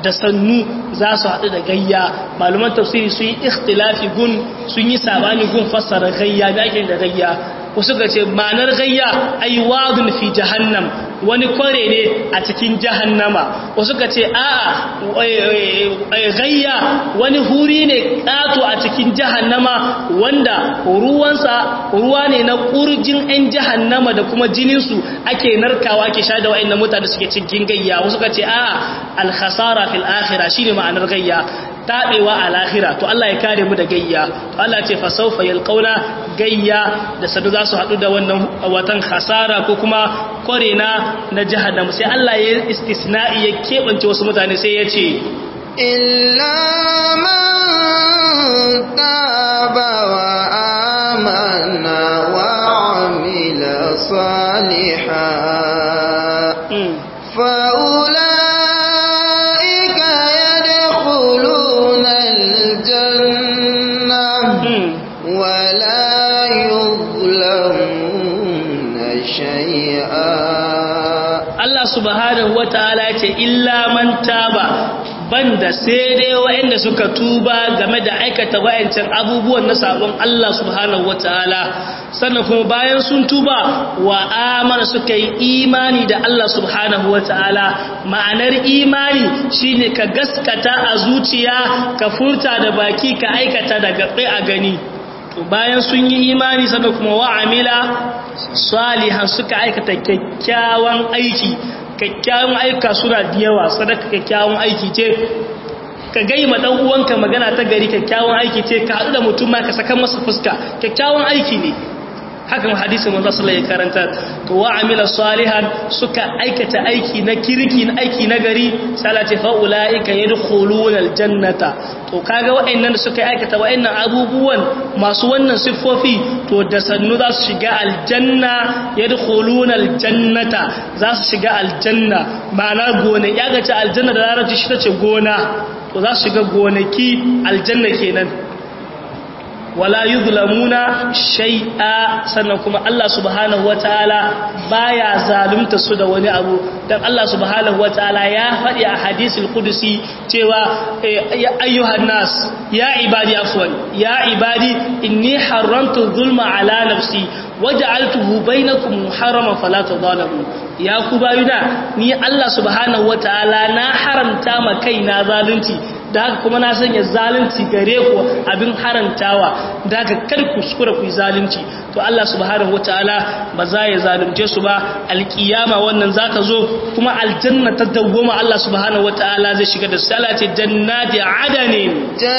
da sannu za su haɗu da gayya malaman tafsiri sun yi ikhtilafi gun sun yi sabani gun fassara gayya da ake da gayya wasu ga ce ma'anar gayya ai wadun fi jahannam wani kware ne a cikin jahannama wasu ga ce a'a gayya wani huri ne ƙato a cikin jahannama wanda ruwansa ruwa ne na ƙurjin 'yan jahannama da kuma jininsu ake narkawa ke sha da wa'in mutane suke cikin gayya wasu ga ce a'a alkhasara fil akhirah shine ma'anar gayya taɓewa a lahira to Allah ya kare mu da gayya to Allah ce fasaufa yalqauna gayya da sadu za su haɗu da wannan watan hasara ko kuma kore na na jahannam sai Allah ya istisna'i ya keɓance wasu mutane sai ya ce illa man taba wa amana wa amila salihan fa subhanahu wata'ala ce illa man taba banda sai dai waɗanda suka tuba game da aikata wayancan abubuwan na sabon Allah subhanahu wata'ala sannan kuma bayan sun tuba wa amana suka yi imani da Allah subhanahu wata'ala ma'anar imani shine ka gaskata a zuciya ka furta da baki ka aikata da gaɓe a gani to bayan sun yi imani sannan kuma wa amila salihan suka aikata kyakkyawan aiki kyakkyawan aika suna da yawa sadaka kyakkyawan aiki ce ka gai ma dan uwanka magana ta gari kyakkyawan aiki ce ka haɗu da mutum ma ka saka masa fuska kyakkyawan aiki ne hakan hadisin manzo sallallahu alaihi karanta to wa amila salihan suka aikata aiki na kirki na aiki na gari salati fa ulaika yadkhuluna aljannata to kaga wa'annan da suka aikata wa'annan abubuwan masu wannan siffofi to da sannu za su shiga aljanna yadkhuluna aljannata za su shiga aljanna ma'ana gona ya ga ta aljanna da larabci shi tace gona to za su shiga gonaki aljanna kenan wala yuzlamuna shay'a sannan kuma Allah subhanahu wataala baya zalunta su da wani abu dan Allah subhanahu wataala ya faɗi a hadisul qudsi cewa ya ayyuhan nas ya ibadi afwan ya ibadi inni haramtu zulma ala nafsi waja'altuhu bainakum muharraman fala tadhalamu ya ku bayuna ni Allah subhanahu wataala na haramta ma kaina zalunci da haka kuma na sanya zalunci gare ku abin harantawa da haka kar ku kuskura ku yi zalunci to Allah subhanahu wataala ba za ya zalunce su ba alkiyama wannan za ta zo kuma aljanna ta dawwama Allah subhanahu wataala zai shiga da salati jannati adanin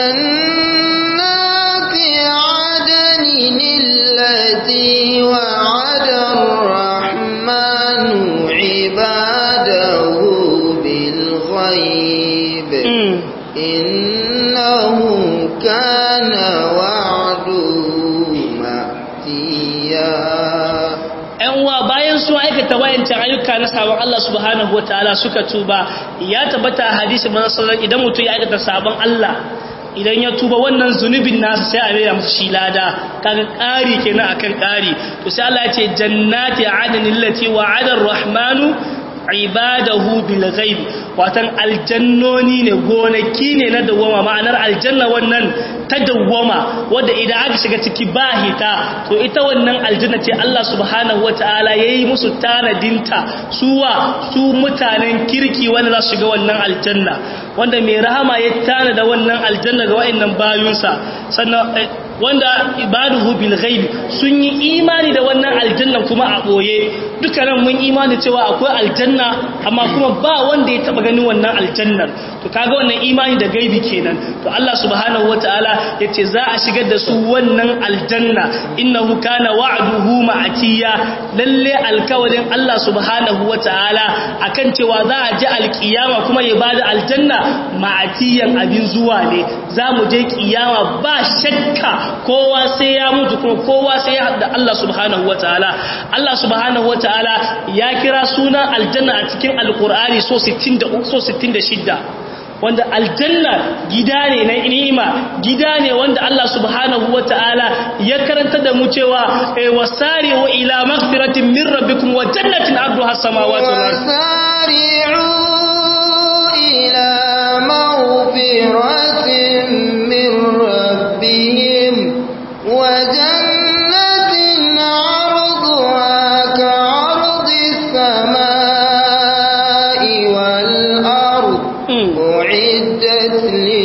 jannati adanin allati wa'ada ar-rahmanu ibadahu bil ghaib إنه كان وعده مأتيا ‘yan uwa bayan su aikata wayancan ayyuka na sabon Allah subhanahu wa ta'ala suka tuba ya tabbata a hadisi manasarar idan mutum ya aikata sabon Allah idan ya tuba wannan zunubin nasa sai a rera masa shi lada kaga ƙari kenan akan ƙari to sai Allah ya ce jannati adnin lati wa'ada ar-rahmanu ibadahu bil ghaib watan aljannoni ne gonaki ne na dawwama ma'anar aljanna wannan ta dawwama wanda idan aka shiga ciki ba hita to ita wannan aljanna ce Allah subhanahu wataala yayi musu tanadinta suwa su mutanen kirki wanda za su shiga wannan aljanna wanda mai rahama ya tanada wannan aljanna ga wa'annan bayunsa sannan wanda ibaduhu bil ghaib sun yi imani da wannan aljanna kuma a boye dukkanin mun imani cewa akwai aljanna amma kuma ba wanda ya taba ganin wannan aljannar to kaga wannan imani da gaibi kenan to Allah subhanahu wataala yace za a shigar da su wannan aljanna innahu kana wa'duhu ma'atiya lalle alkawarin Allah subhanahu wataala akan cewa za a ji alkiyama kuma ya bada aljanna ma'atiyan abin zuwa ne za mu je kiyama ba shakka kowa sai ya mutu kuma kowa sai ya haɗa Allah subhanahu wa ta'ala Allah subhanahu wa ta'ala ya kira sunan aljanna a cikin alkur'ani so 66 wanda aljanna gida ne na ni'ima gida ne wanda Allah subhanahu wa ta'ala ya karanta da mu cewa wasari'u ila maghfiratin min rabbikum wa jannatin arduha as-samawati wal ardh wasari'u ila مغفرة من ربهم وجنة عرضها كعرض السماء والأرض أعدت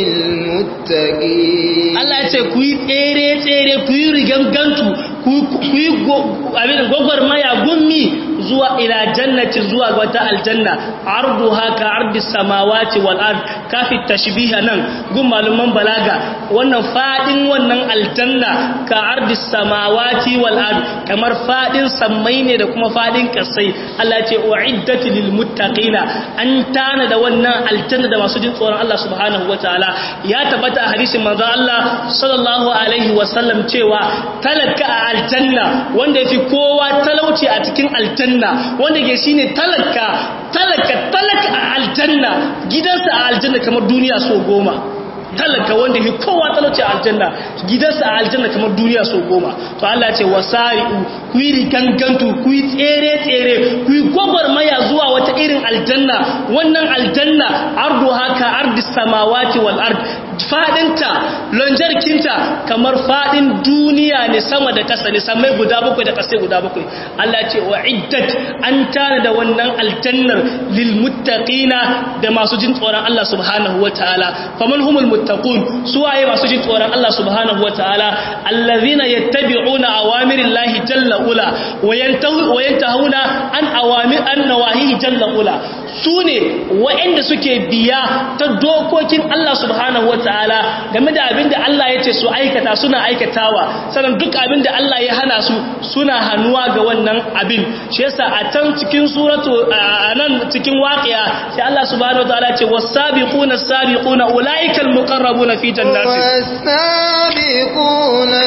للمتقين Allah ya ce ku yi tsere-tsere ku yi rigangantu ku yi abin gwagwarmaya gummi zuwa ila jannati zuwa ga wata aljanna ardu haka ardi samawati wal ard kafi tashbiha nan gun maluman balaga wannan fadin wannan aljanna ka ardi samawati wal ard kamar fadin sammai ne da kuma fadin kasai Allah ce uiddat lil muttaqina an tana da wannan aljanna da masu jin tsoron Allah subhanahu wataala ya tabbata a hadisin manzo Allah sallallahu alaihi wasallam cewa talaka a aljanna wanda yafi kowa talauci a cikin aljanna wanda ke shine talaka talaka talaka a aljanna gidansa a aljanna kamar duniya so goma talaka wanda ke kowa talauci a aljanna gidansa a aljanna kamar duniya so goma to Allah ce wasari'u ku yi rigangantu ku yi tsere tsere ku yi gwagwarmaya zuwa wata irin aljanna wannan aljanna ardu haka ardi samawati wal ard fadinta lonjarkinta kamar fadin duniya ne sama da kasa ne samai guda bakwai da kasai guda bakwai Allah ce wa iddat an tana da wannan aljannar lil muttaqina da masu jin tsoron Allah subhanahu wataala faman humul muttaqun su waye masu jin tsoron Allah subhanahu wataala allazina yattabi'una awamirillahi jalla ula wa yantahuna an awamir an nawahihi jalla ula su ne waɗanda suke biya ta dokokin Allah subhanahu wataala game da abin da Allah ya ce su aikata suna aikatawa sannan duk abin da Allah ya hana su suna hannuwa ga wannan abin shi yasa a can cikin suratu a nan cikin waqiya sai Allah subhanahu wataala ce was-sabiquna as-sabiquna ulaikal muqarrabuna fi jannatin والسابقون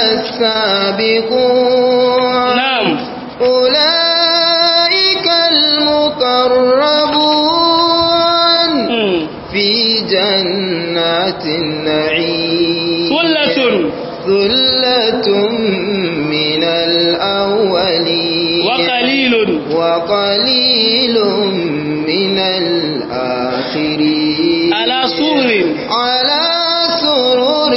السابقون na'am أولئك المقربون mm. في جنات النعيم sullatun ثلة من الأولين wa qalilun وقليل من الآخرين ala surin على سرر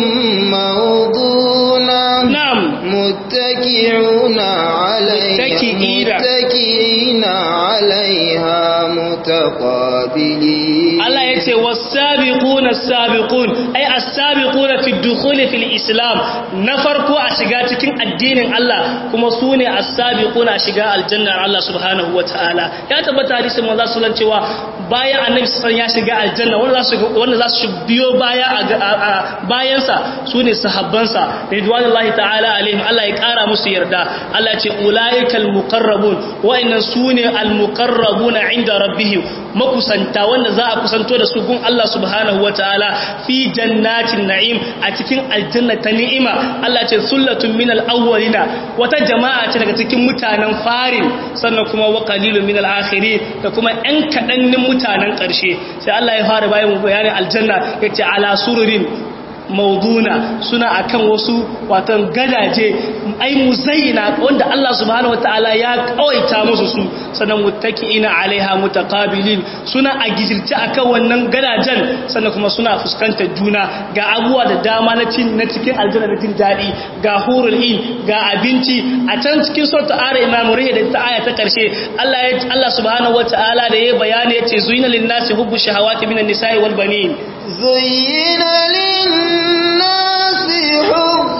موضونة na'am متكئون عليها متكئين. متكئين عليها متقابلين Allah ya ce wasabiquna as-sabiqun ay as-sabiquna fi dukhul fil islam na farko a shiga cikin addinin Allah kuma sune as-sabiquna a shiga aljannar Allah subhanahu wataala ya tabbata hadisin manzo sallallahu cewa bayan annabi sallallahu ya shiga aljanna wanda za su wanda za su biyo baya a bayansa sune sahabbansa ridwanullahi ta'ala alaihim Allah ya kara musu yarda Allah ya ce ulaikal muqarrabun wa'annan sune al-muqarrabuna inda rabbihim makusanta wanda za a kusanto da su gun Allah subhanahu wataala fi jannatin na'im a cikin aljanna ta ni'ima Allah ce sullatun minal awwalina wata jama'a ce daga cikin mutanen farin sannan kuma wa qalilun minal akhirin da kuma ɗan kaɗannin mutanen ƙarshe sai Allah ya fara bayan bayanin aljanna yace ala sururin mauduna suna akan wasu watan gadaje ai muzayyina wanda Allah subhanahu wataala ya kawaita musu su sannan muttaki'ina alaiha mutaqabilin suna a gijirce akan wannan gadajen sannan kuma suna fuskantar juna ga abuwa da dama na cin na cikin aljanna da jin dadi ga hurul in ga abinci a can cikin suratul ara imam da ta aya ta karshe Allah ya Allah subhanahu wataala da ya bayani yace zuyina lin-nasi hubbu shahawati minan nisa'i wal banin زين للناس حب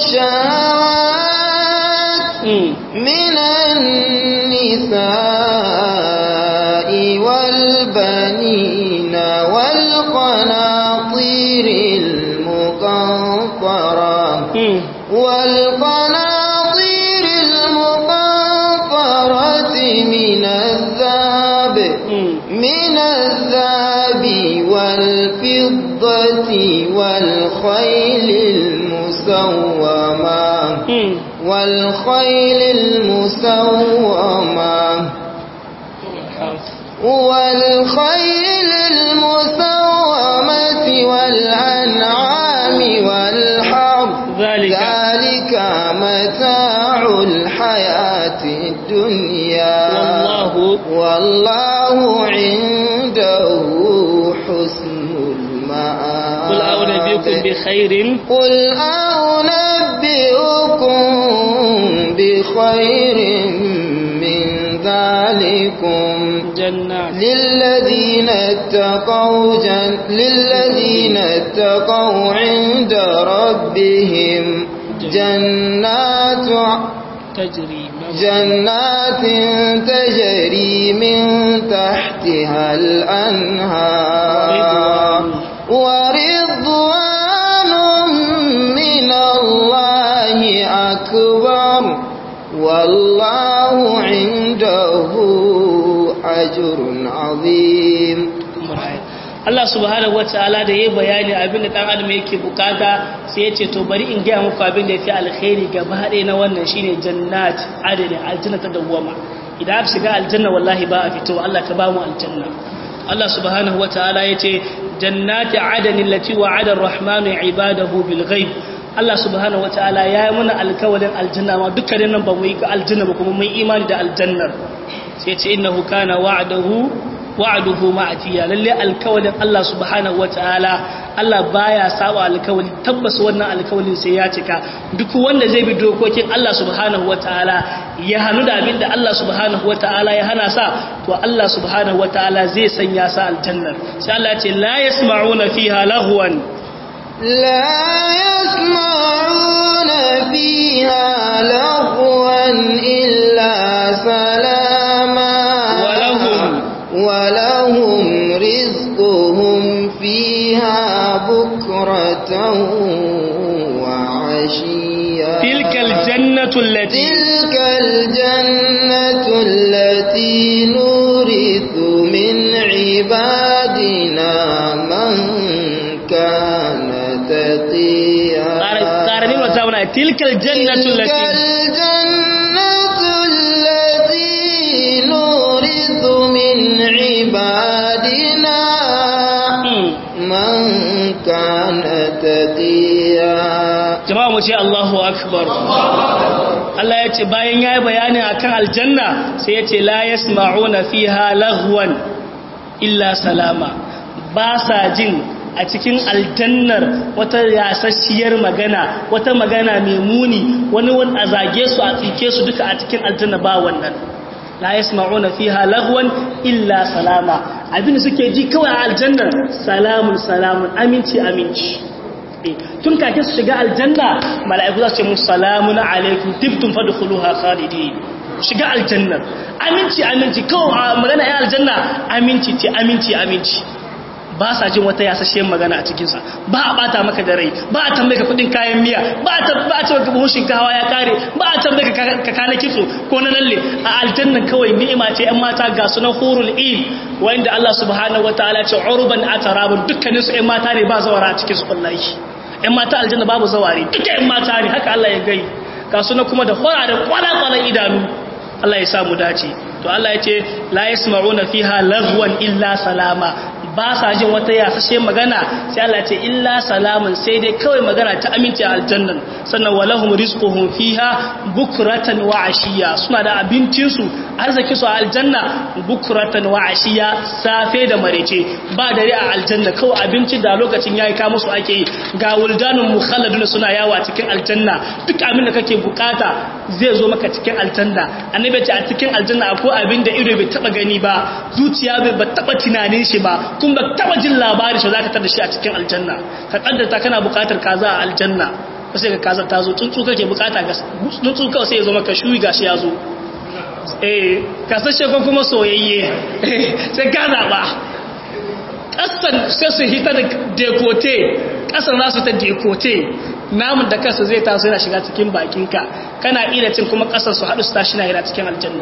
الشهوات mm. من النساء والبنين والقناطير المقنطرة Mm. والقناطير المقنطرة من الذهب Mm. من الذهب والفضة والخيل المسومة Mm. والخيل المسومة والخيل المسومة والأنعام والحرث ذلك ذلك متاع الحياة الدنيا والله- والله عنده حسن المآب unabbiukum bi khairin قل أنبئكم بخير من ذلكم jannat للذين اتقوا جن للذين اتقوا عند ربهم جنات tajri جنات تجري من تحتها الأنهار ورضوان من الله أكبر والله عنده أجر عظيم Allah subhanahu wataala da yayi bayani abin da dan adam yake bukata sai ya ce to bari in ga muku abin da yafi alkhairi gaba ɗaya na wannan shine jannat adani aljanna ta dawwama idan aka shiga aljanna wallahi ba a fito Allah ka ba mu aljanna Allah subhanahu wataala yace jannati adani allati wa'ada ar-rahmanu ibadahu bil ghaib Allah subhanahu wataala ya yi mana alkawalin aljanna ma dukkanin nan ba mu yi aljanna ba kuma mun imani da aljannar sai ce innahu kana wa'dahu wa'aduhu ma'atiya lalle alkawalin Allah subhanahu wataala Allah baya saba alkawali tabbas wannan alkawalin sai ya cika duk wanda zai bi dokokin Allah subhanahu wataala ya hanu da abinda Allah subhanahu wataala ya hana sa to Allah subhanahu wataala zai sanya sa aljannar sai Allah ya ce la yasma'una fiha lahwan لا يسمعون فيها لغوا إلا سلاما ولهم ولهم رزقهم فيها بكرة وعشيا تلك الجنة التي تلك الجنة التي نورث من عبادنا من كان تقيا قارنين وتاونا تلك الجنة تلك التي الجنة التي نورث من عبادنا Hmm. من كان تقيا jama'a mu ce Allahu akbar Allah ya ce bayan ya yi bayani akan aljanna sai ya ce la yasma'una fiha laghwan illa salama ba sa jin a cikin aljannar wata yasasshiyar magana wata magana mai muni wani wani a zage su a tsike su duka a cikin aljanna ba wannan la yasma'una fiha laghwan illa salama abinda suke ji kawai a aljannar salamun salamun aminci aminci tun kake su shiga aljanna mala'iku za su ce musu salamun alaikum tibtum fadkhuluha khalidin shiga aljanna aminci aminci kawai magana ya aljanna aminci ce aminci aminci ba sa jin wata yasasshiyar magana a cikinsa ba a bata maka da rai ba a tambaye ka kudin kayan miya ba a ce maka buhun shinkawa ya kare ba a tambaye ka kana kitso ko na lalle a aljannan kawai ni'ima ce yan mata ga sunan hurul il wanda Allah subhanahu wataala ce urban atarabun dukkanin su yan mata ne ba zawara a cikin su wallahi yan mata aljanna babu zawari duka yan mata ne haka Allah ya gai ga sunan kuma da hora da kwala-kwalan idanu Allah ya samu dace to Allah ya ce la yasma'una fiha laghwan illa salama ba sa jin wata yasashe magana sai Allah ce illa salamun sai dai kawai magana ta aminci a aljannan sannan walahum rizquhum fiha bukratan wa ashiya suna da abincin su arziki su a aljanna bukratan wa ashiya safe da marece ba dare a aljanna kawai abinci da lokacin yayi ka musu ake yi ga wuldanun mukhalladun suna yawa cikin aljanna duk abin da kake bukata zai zo maka cikin aljanna annabi ce a cikin aljanna akwai abin da ido bai taba gani ba zuciya bai taba tunanin shi ba kun ba taba jin labari shi zaka tada shi a cikin aljanna ka kaddata kana bukatar kaza a aljanna sai ka kaza ta zo tsuntsu kake bukata ga tsuntsu kawai sai ya zo maka shuyi gashi ya zo eh kasashe ko kuma soyayye sai ka zaba kasan sai su hita da dekote kasan za su ta dekote namun da kansa zai taso yana shiga cikin bakinka kana iya cin kuma kasar su haɗu su tashi na yana cikin aljanna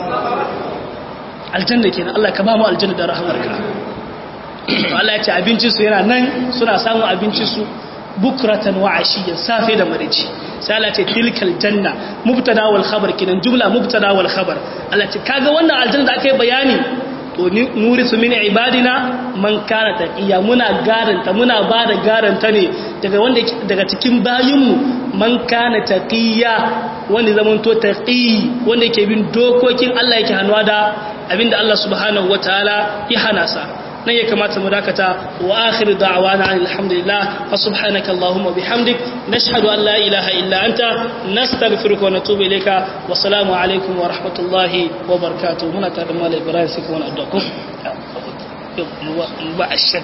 aljanna kenan Allah ka ba mu aljanna da rahamarka Allah ya ce abincinsu yana nan suna samun abincinsu bukratan wa ashiyan safe da marici sai Allah ce tilkal janna mubtada wal khabar kinan jumla mubtada wal khabar Allah ce kaga wannan aljanna da aka yi bayani to nurisu min ibadina man kana taqiya muna garanta muna bada garanta ne daga wanda daga cikin bayinmu man kana taqiya wanda zaman to taqi wanda yake bin dokokin Allah yake hanwa da abinda Allah subhanahu wataala ya hana sa nan ya kamata mu dakata wa akhiru da'wana alhamdulillah fa subhanaka allahumma bihamdik nashhadu an la ilaha illa anta nastaghfiruka wa natubu ilayka wa salamu alaikum wa rahmatullahi wa barakatuh muna tare da malai ibrahim sai kuma addu'a ko ba ashak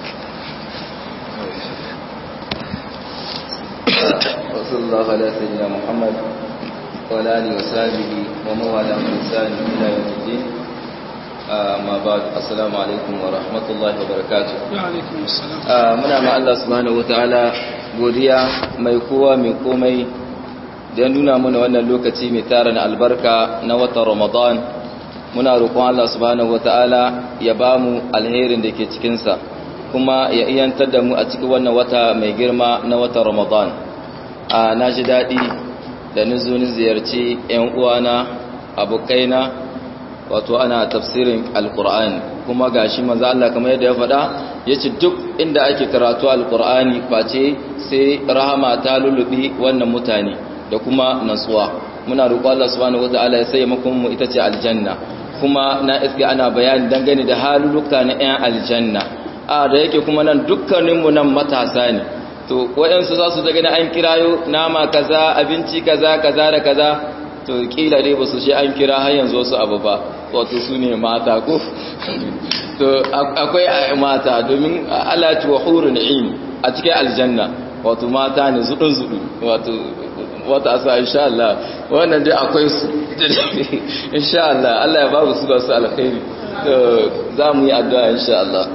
وصلى الله على سيدنا محمد وعلى اله وصحبه ومن والاه بإحسان الى يوم الدين ما بعد السلام عليكم ورحمه الله وبركاته wa alaikum assalam muna ma Allah subhanahu wataala godiya mai kowa mai komai da ya nuna mana wannan lokaci mai tarin albarka na watan Ramadan muna roƙon Allah subhanahu wataala ya bamu alherin da ke cikin sa kuma ya iyantar da mu a cikin wannan wata mai girma na watan Ramadan a na ji daɗi da nizo ni ziyarci 'yan uwana abokaina wato ana tafsirin alkur'ani kuma gashi manzo Allah kamar yadda ya faɗa yace duk inda ake karatu alkur'ani face sai rahama ta lulubi wannan mutane da kuma natsuwa muna roƙo Allah subhanahu wataala ya sanya makon mu ita ce aljanna kuma na iske ana bayani dangane da haluluka na 'yan aljanna a da yake kuma nan dukkaninmu nan matasa ne to waɗansu za su daga na an kirayo nama kaza abinci kaza kaza da kaza to kila dai ba su shi an kira har yanzu wasu abu ba wato su ne mata ko to akwai mata domin alati wa hurun in a cikin aljanna wato mata ne zudun zudu wato wata asa insha Allah wannan dai akwai su insha Allah Allah ya babu su da su alkhairi to za mu yi addu'a insha Allah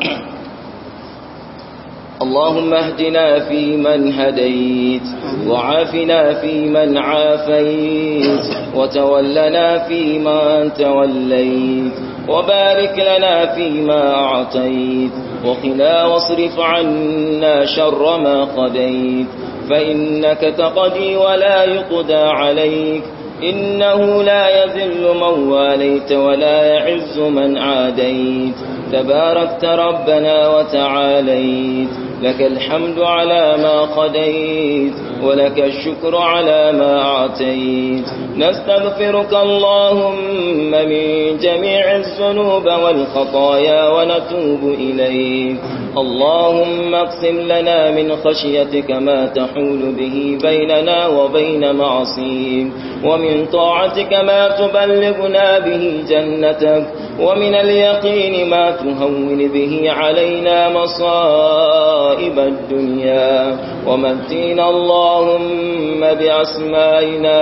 اللهم اهدنا فيمن هديت وعافنا فيمن عافيت وتولنا فيمن توليت وبارك لنا فيما أعطيت وقنا واصرف عنا شر ما قضيت فإنك تقضي ولا يقضى عليك إنه لا يذل من واليت ولا يعز من عاديت تباركت ربنا وتعاليت لك الحمد على ما قديت ولك الشكر على ما أعطيت نستغفرك اللهم من جميع الذنوب والخطايا ونتوب إليك اللهم اقسم لنا من خشيتك ما تحول به بيننا وبين معصيك ومن طاعتك ما تبلغنا به جنتك ومن اليقين ما تهون به علينا مصائب الدنيا ومتينا اللهم بأسمائنا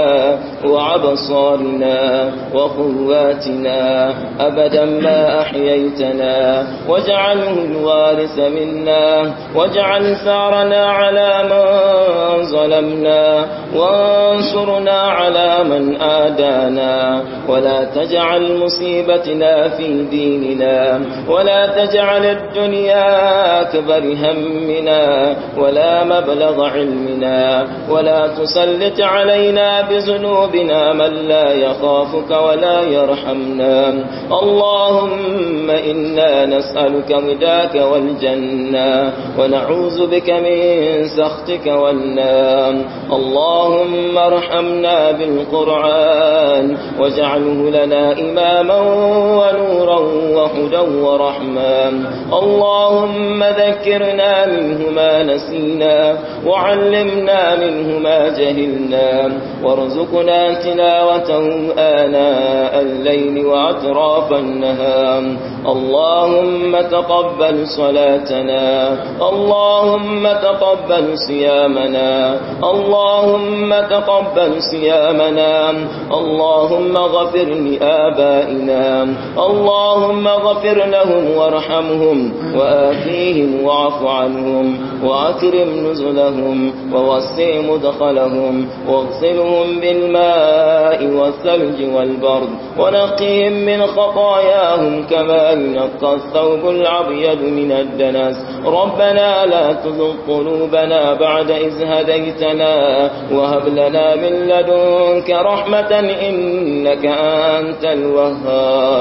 وعبصارنا وقواتنا أبدا ما أحييتنا واجعله الوارث منا واجعل ثارنا على من ظلمنا وانصرنا على من آدانا ولا تجعل مصيبتنا في ديننا ولا تجعل الدنيا أكبر همنا ولا مبلغ علمنا ولا تسلط علينا بذنوبنا من لا يخافك ولا يرحمنا اللهم إنا نسألك رداك والجنة ونعوذ بك من سخطك والنار اللهم ارحمنا بالقرآن واجعله لنا إماما ونورا وهدى ورحمة اللهم ذكرنا منه ما نسينا وعلمنا منه ما جهلنا وارزقنا تلاوته آناء الليل وأطراف النهار اللهم تقبل صلاتنا اللهم تقبل صيامنا اللهم تقبل صيامنا اللهم غفر لآبائنا اللهم غفر لهم وارحمهم وآتيهم واعف عنهم وأكرم نزلهم ووسع مدخلهم واغسلهم بالماء والثلج والبرد ونقهم من خطاياهم كما ينقى الثوب الأبيض من الدنس ربنا لا تزغ قلوبنا بعد إذ هديتنا وهب لنا من لدنك رحمة إنك أنت الوهاب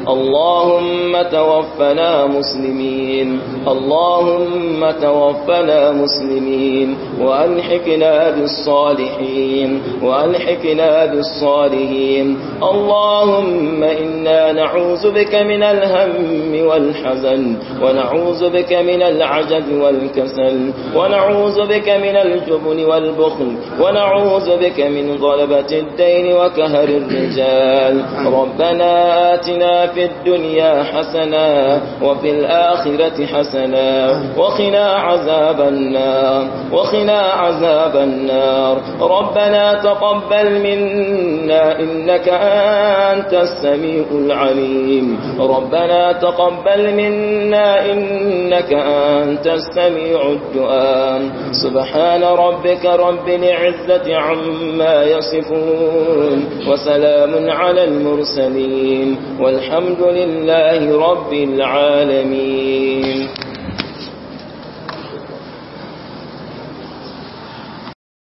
اللهم توفنا مسلمين اللهم توفنا مسلمين وألحقنا بالصالحين وألحقنا بالصالحين اللهم إنا نعوذ بك من الهم والحزن ونعوذ بك من العجز والكسل ونعوذ بك من الجبن والبخل ونعوذ بك من غلبة الدين وكهر الرجال ربنا آتنا في الدنيا حسنة وفي الآخرة حسنة وقنا عذاب النار وقنا عذاب النار ربنا تقبل منا إنك أنت السميع العليم ربنا تقبل منا إنك أنت السميع الدعاء سبحان ربك رب العزة عما يصفون وسلام على المرسلين والحمد لله رب العالمين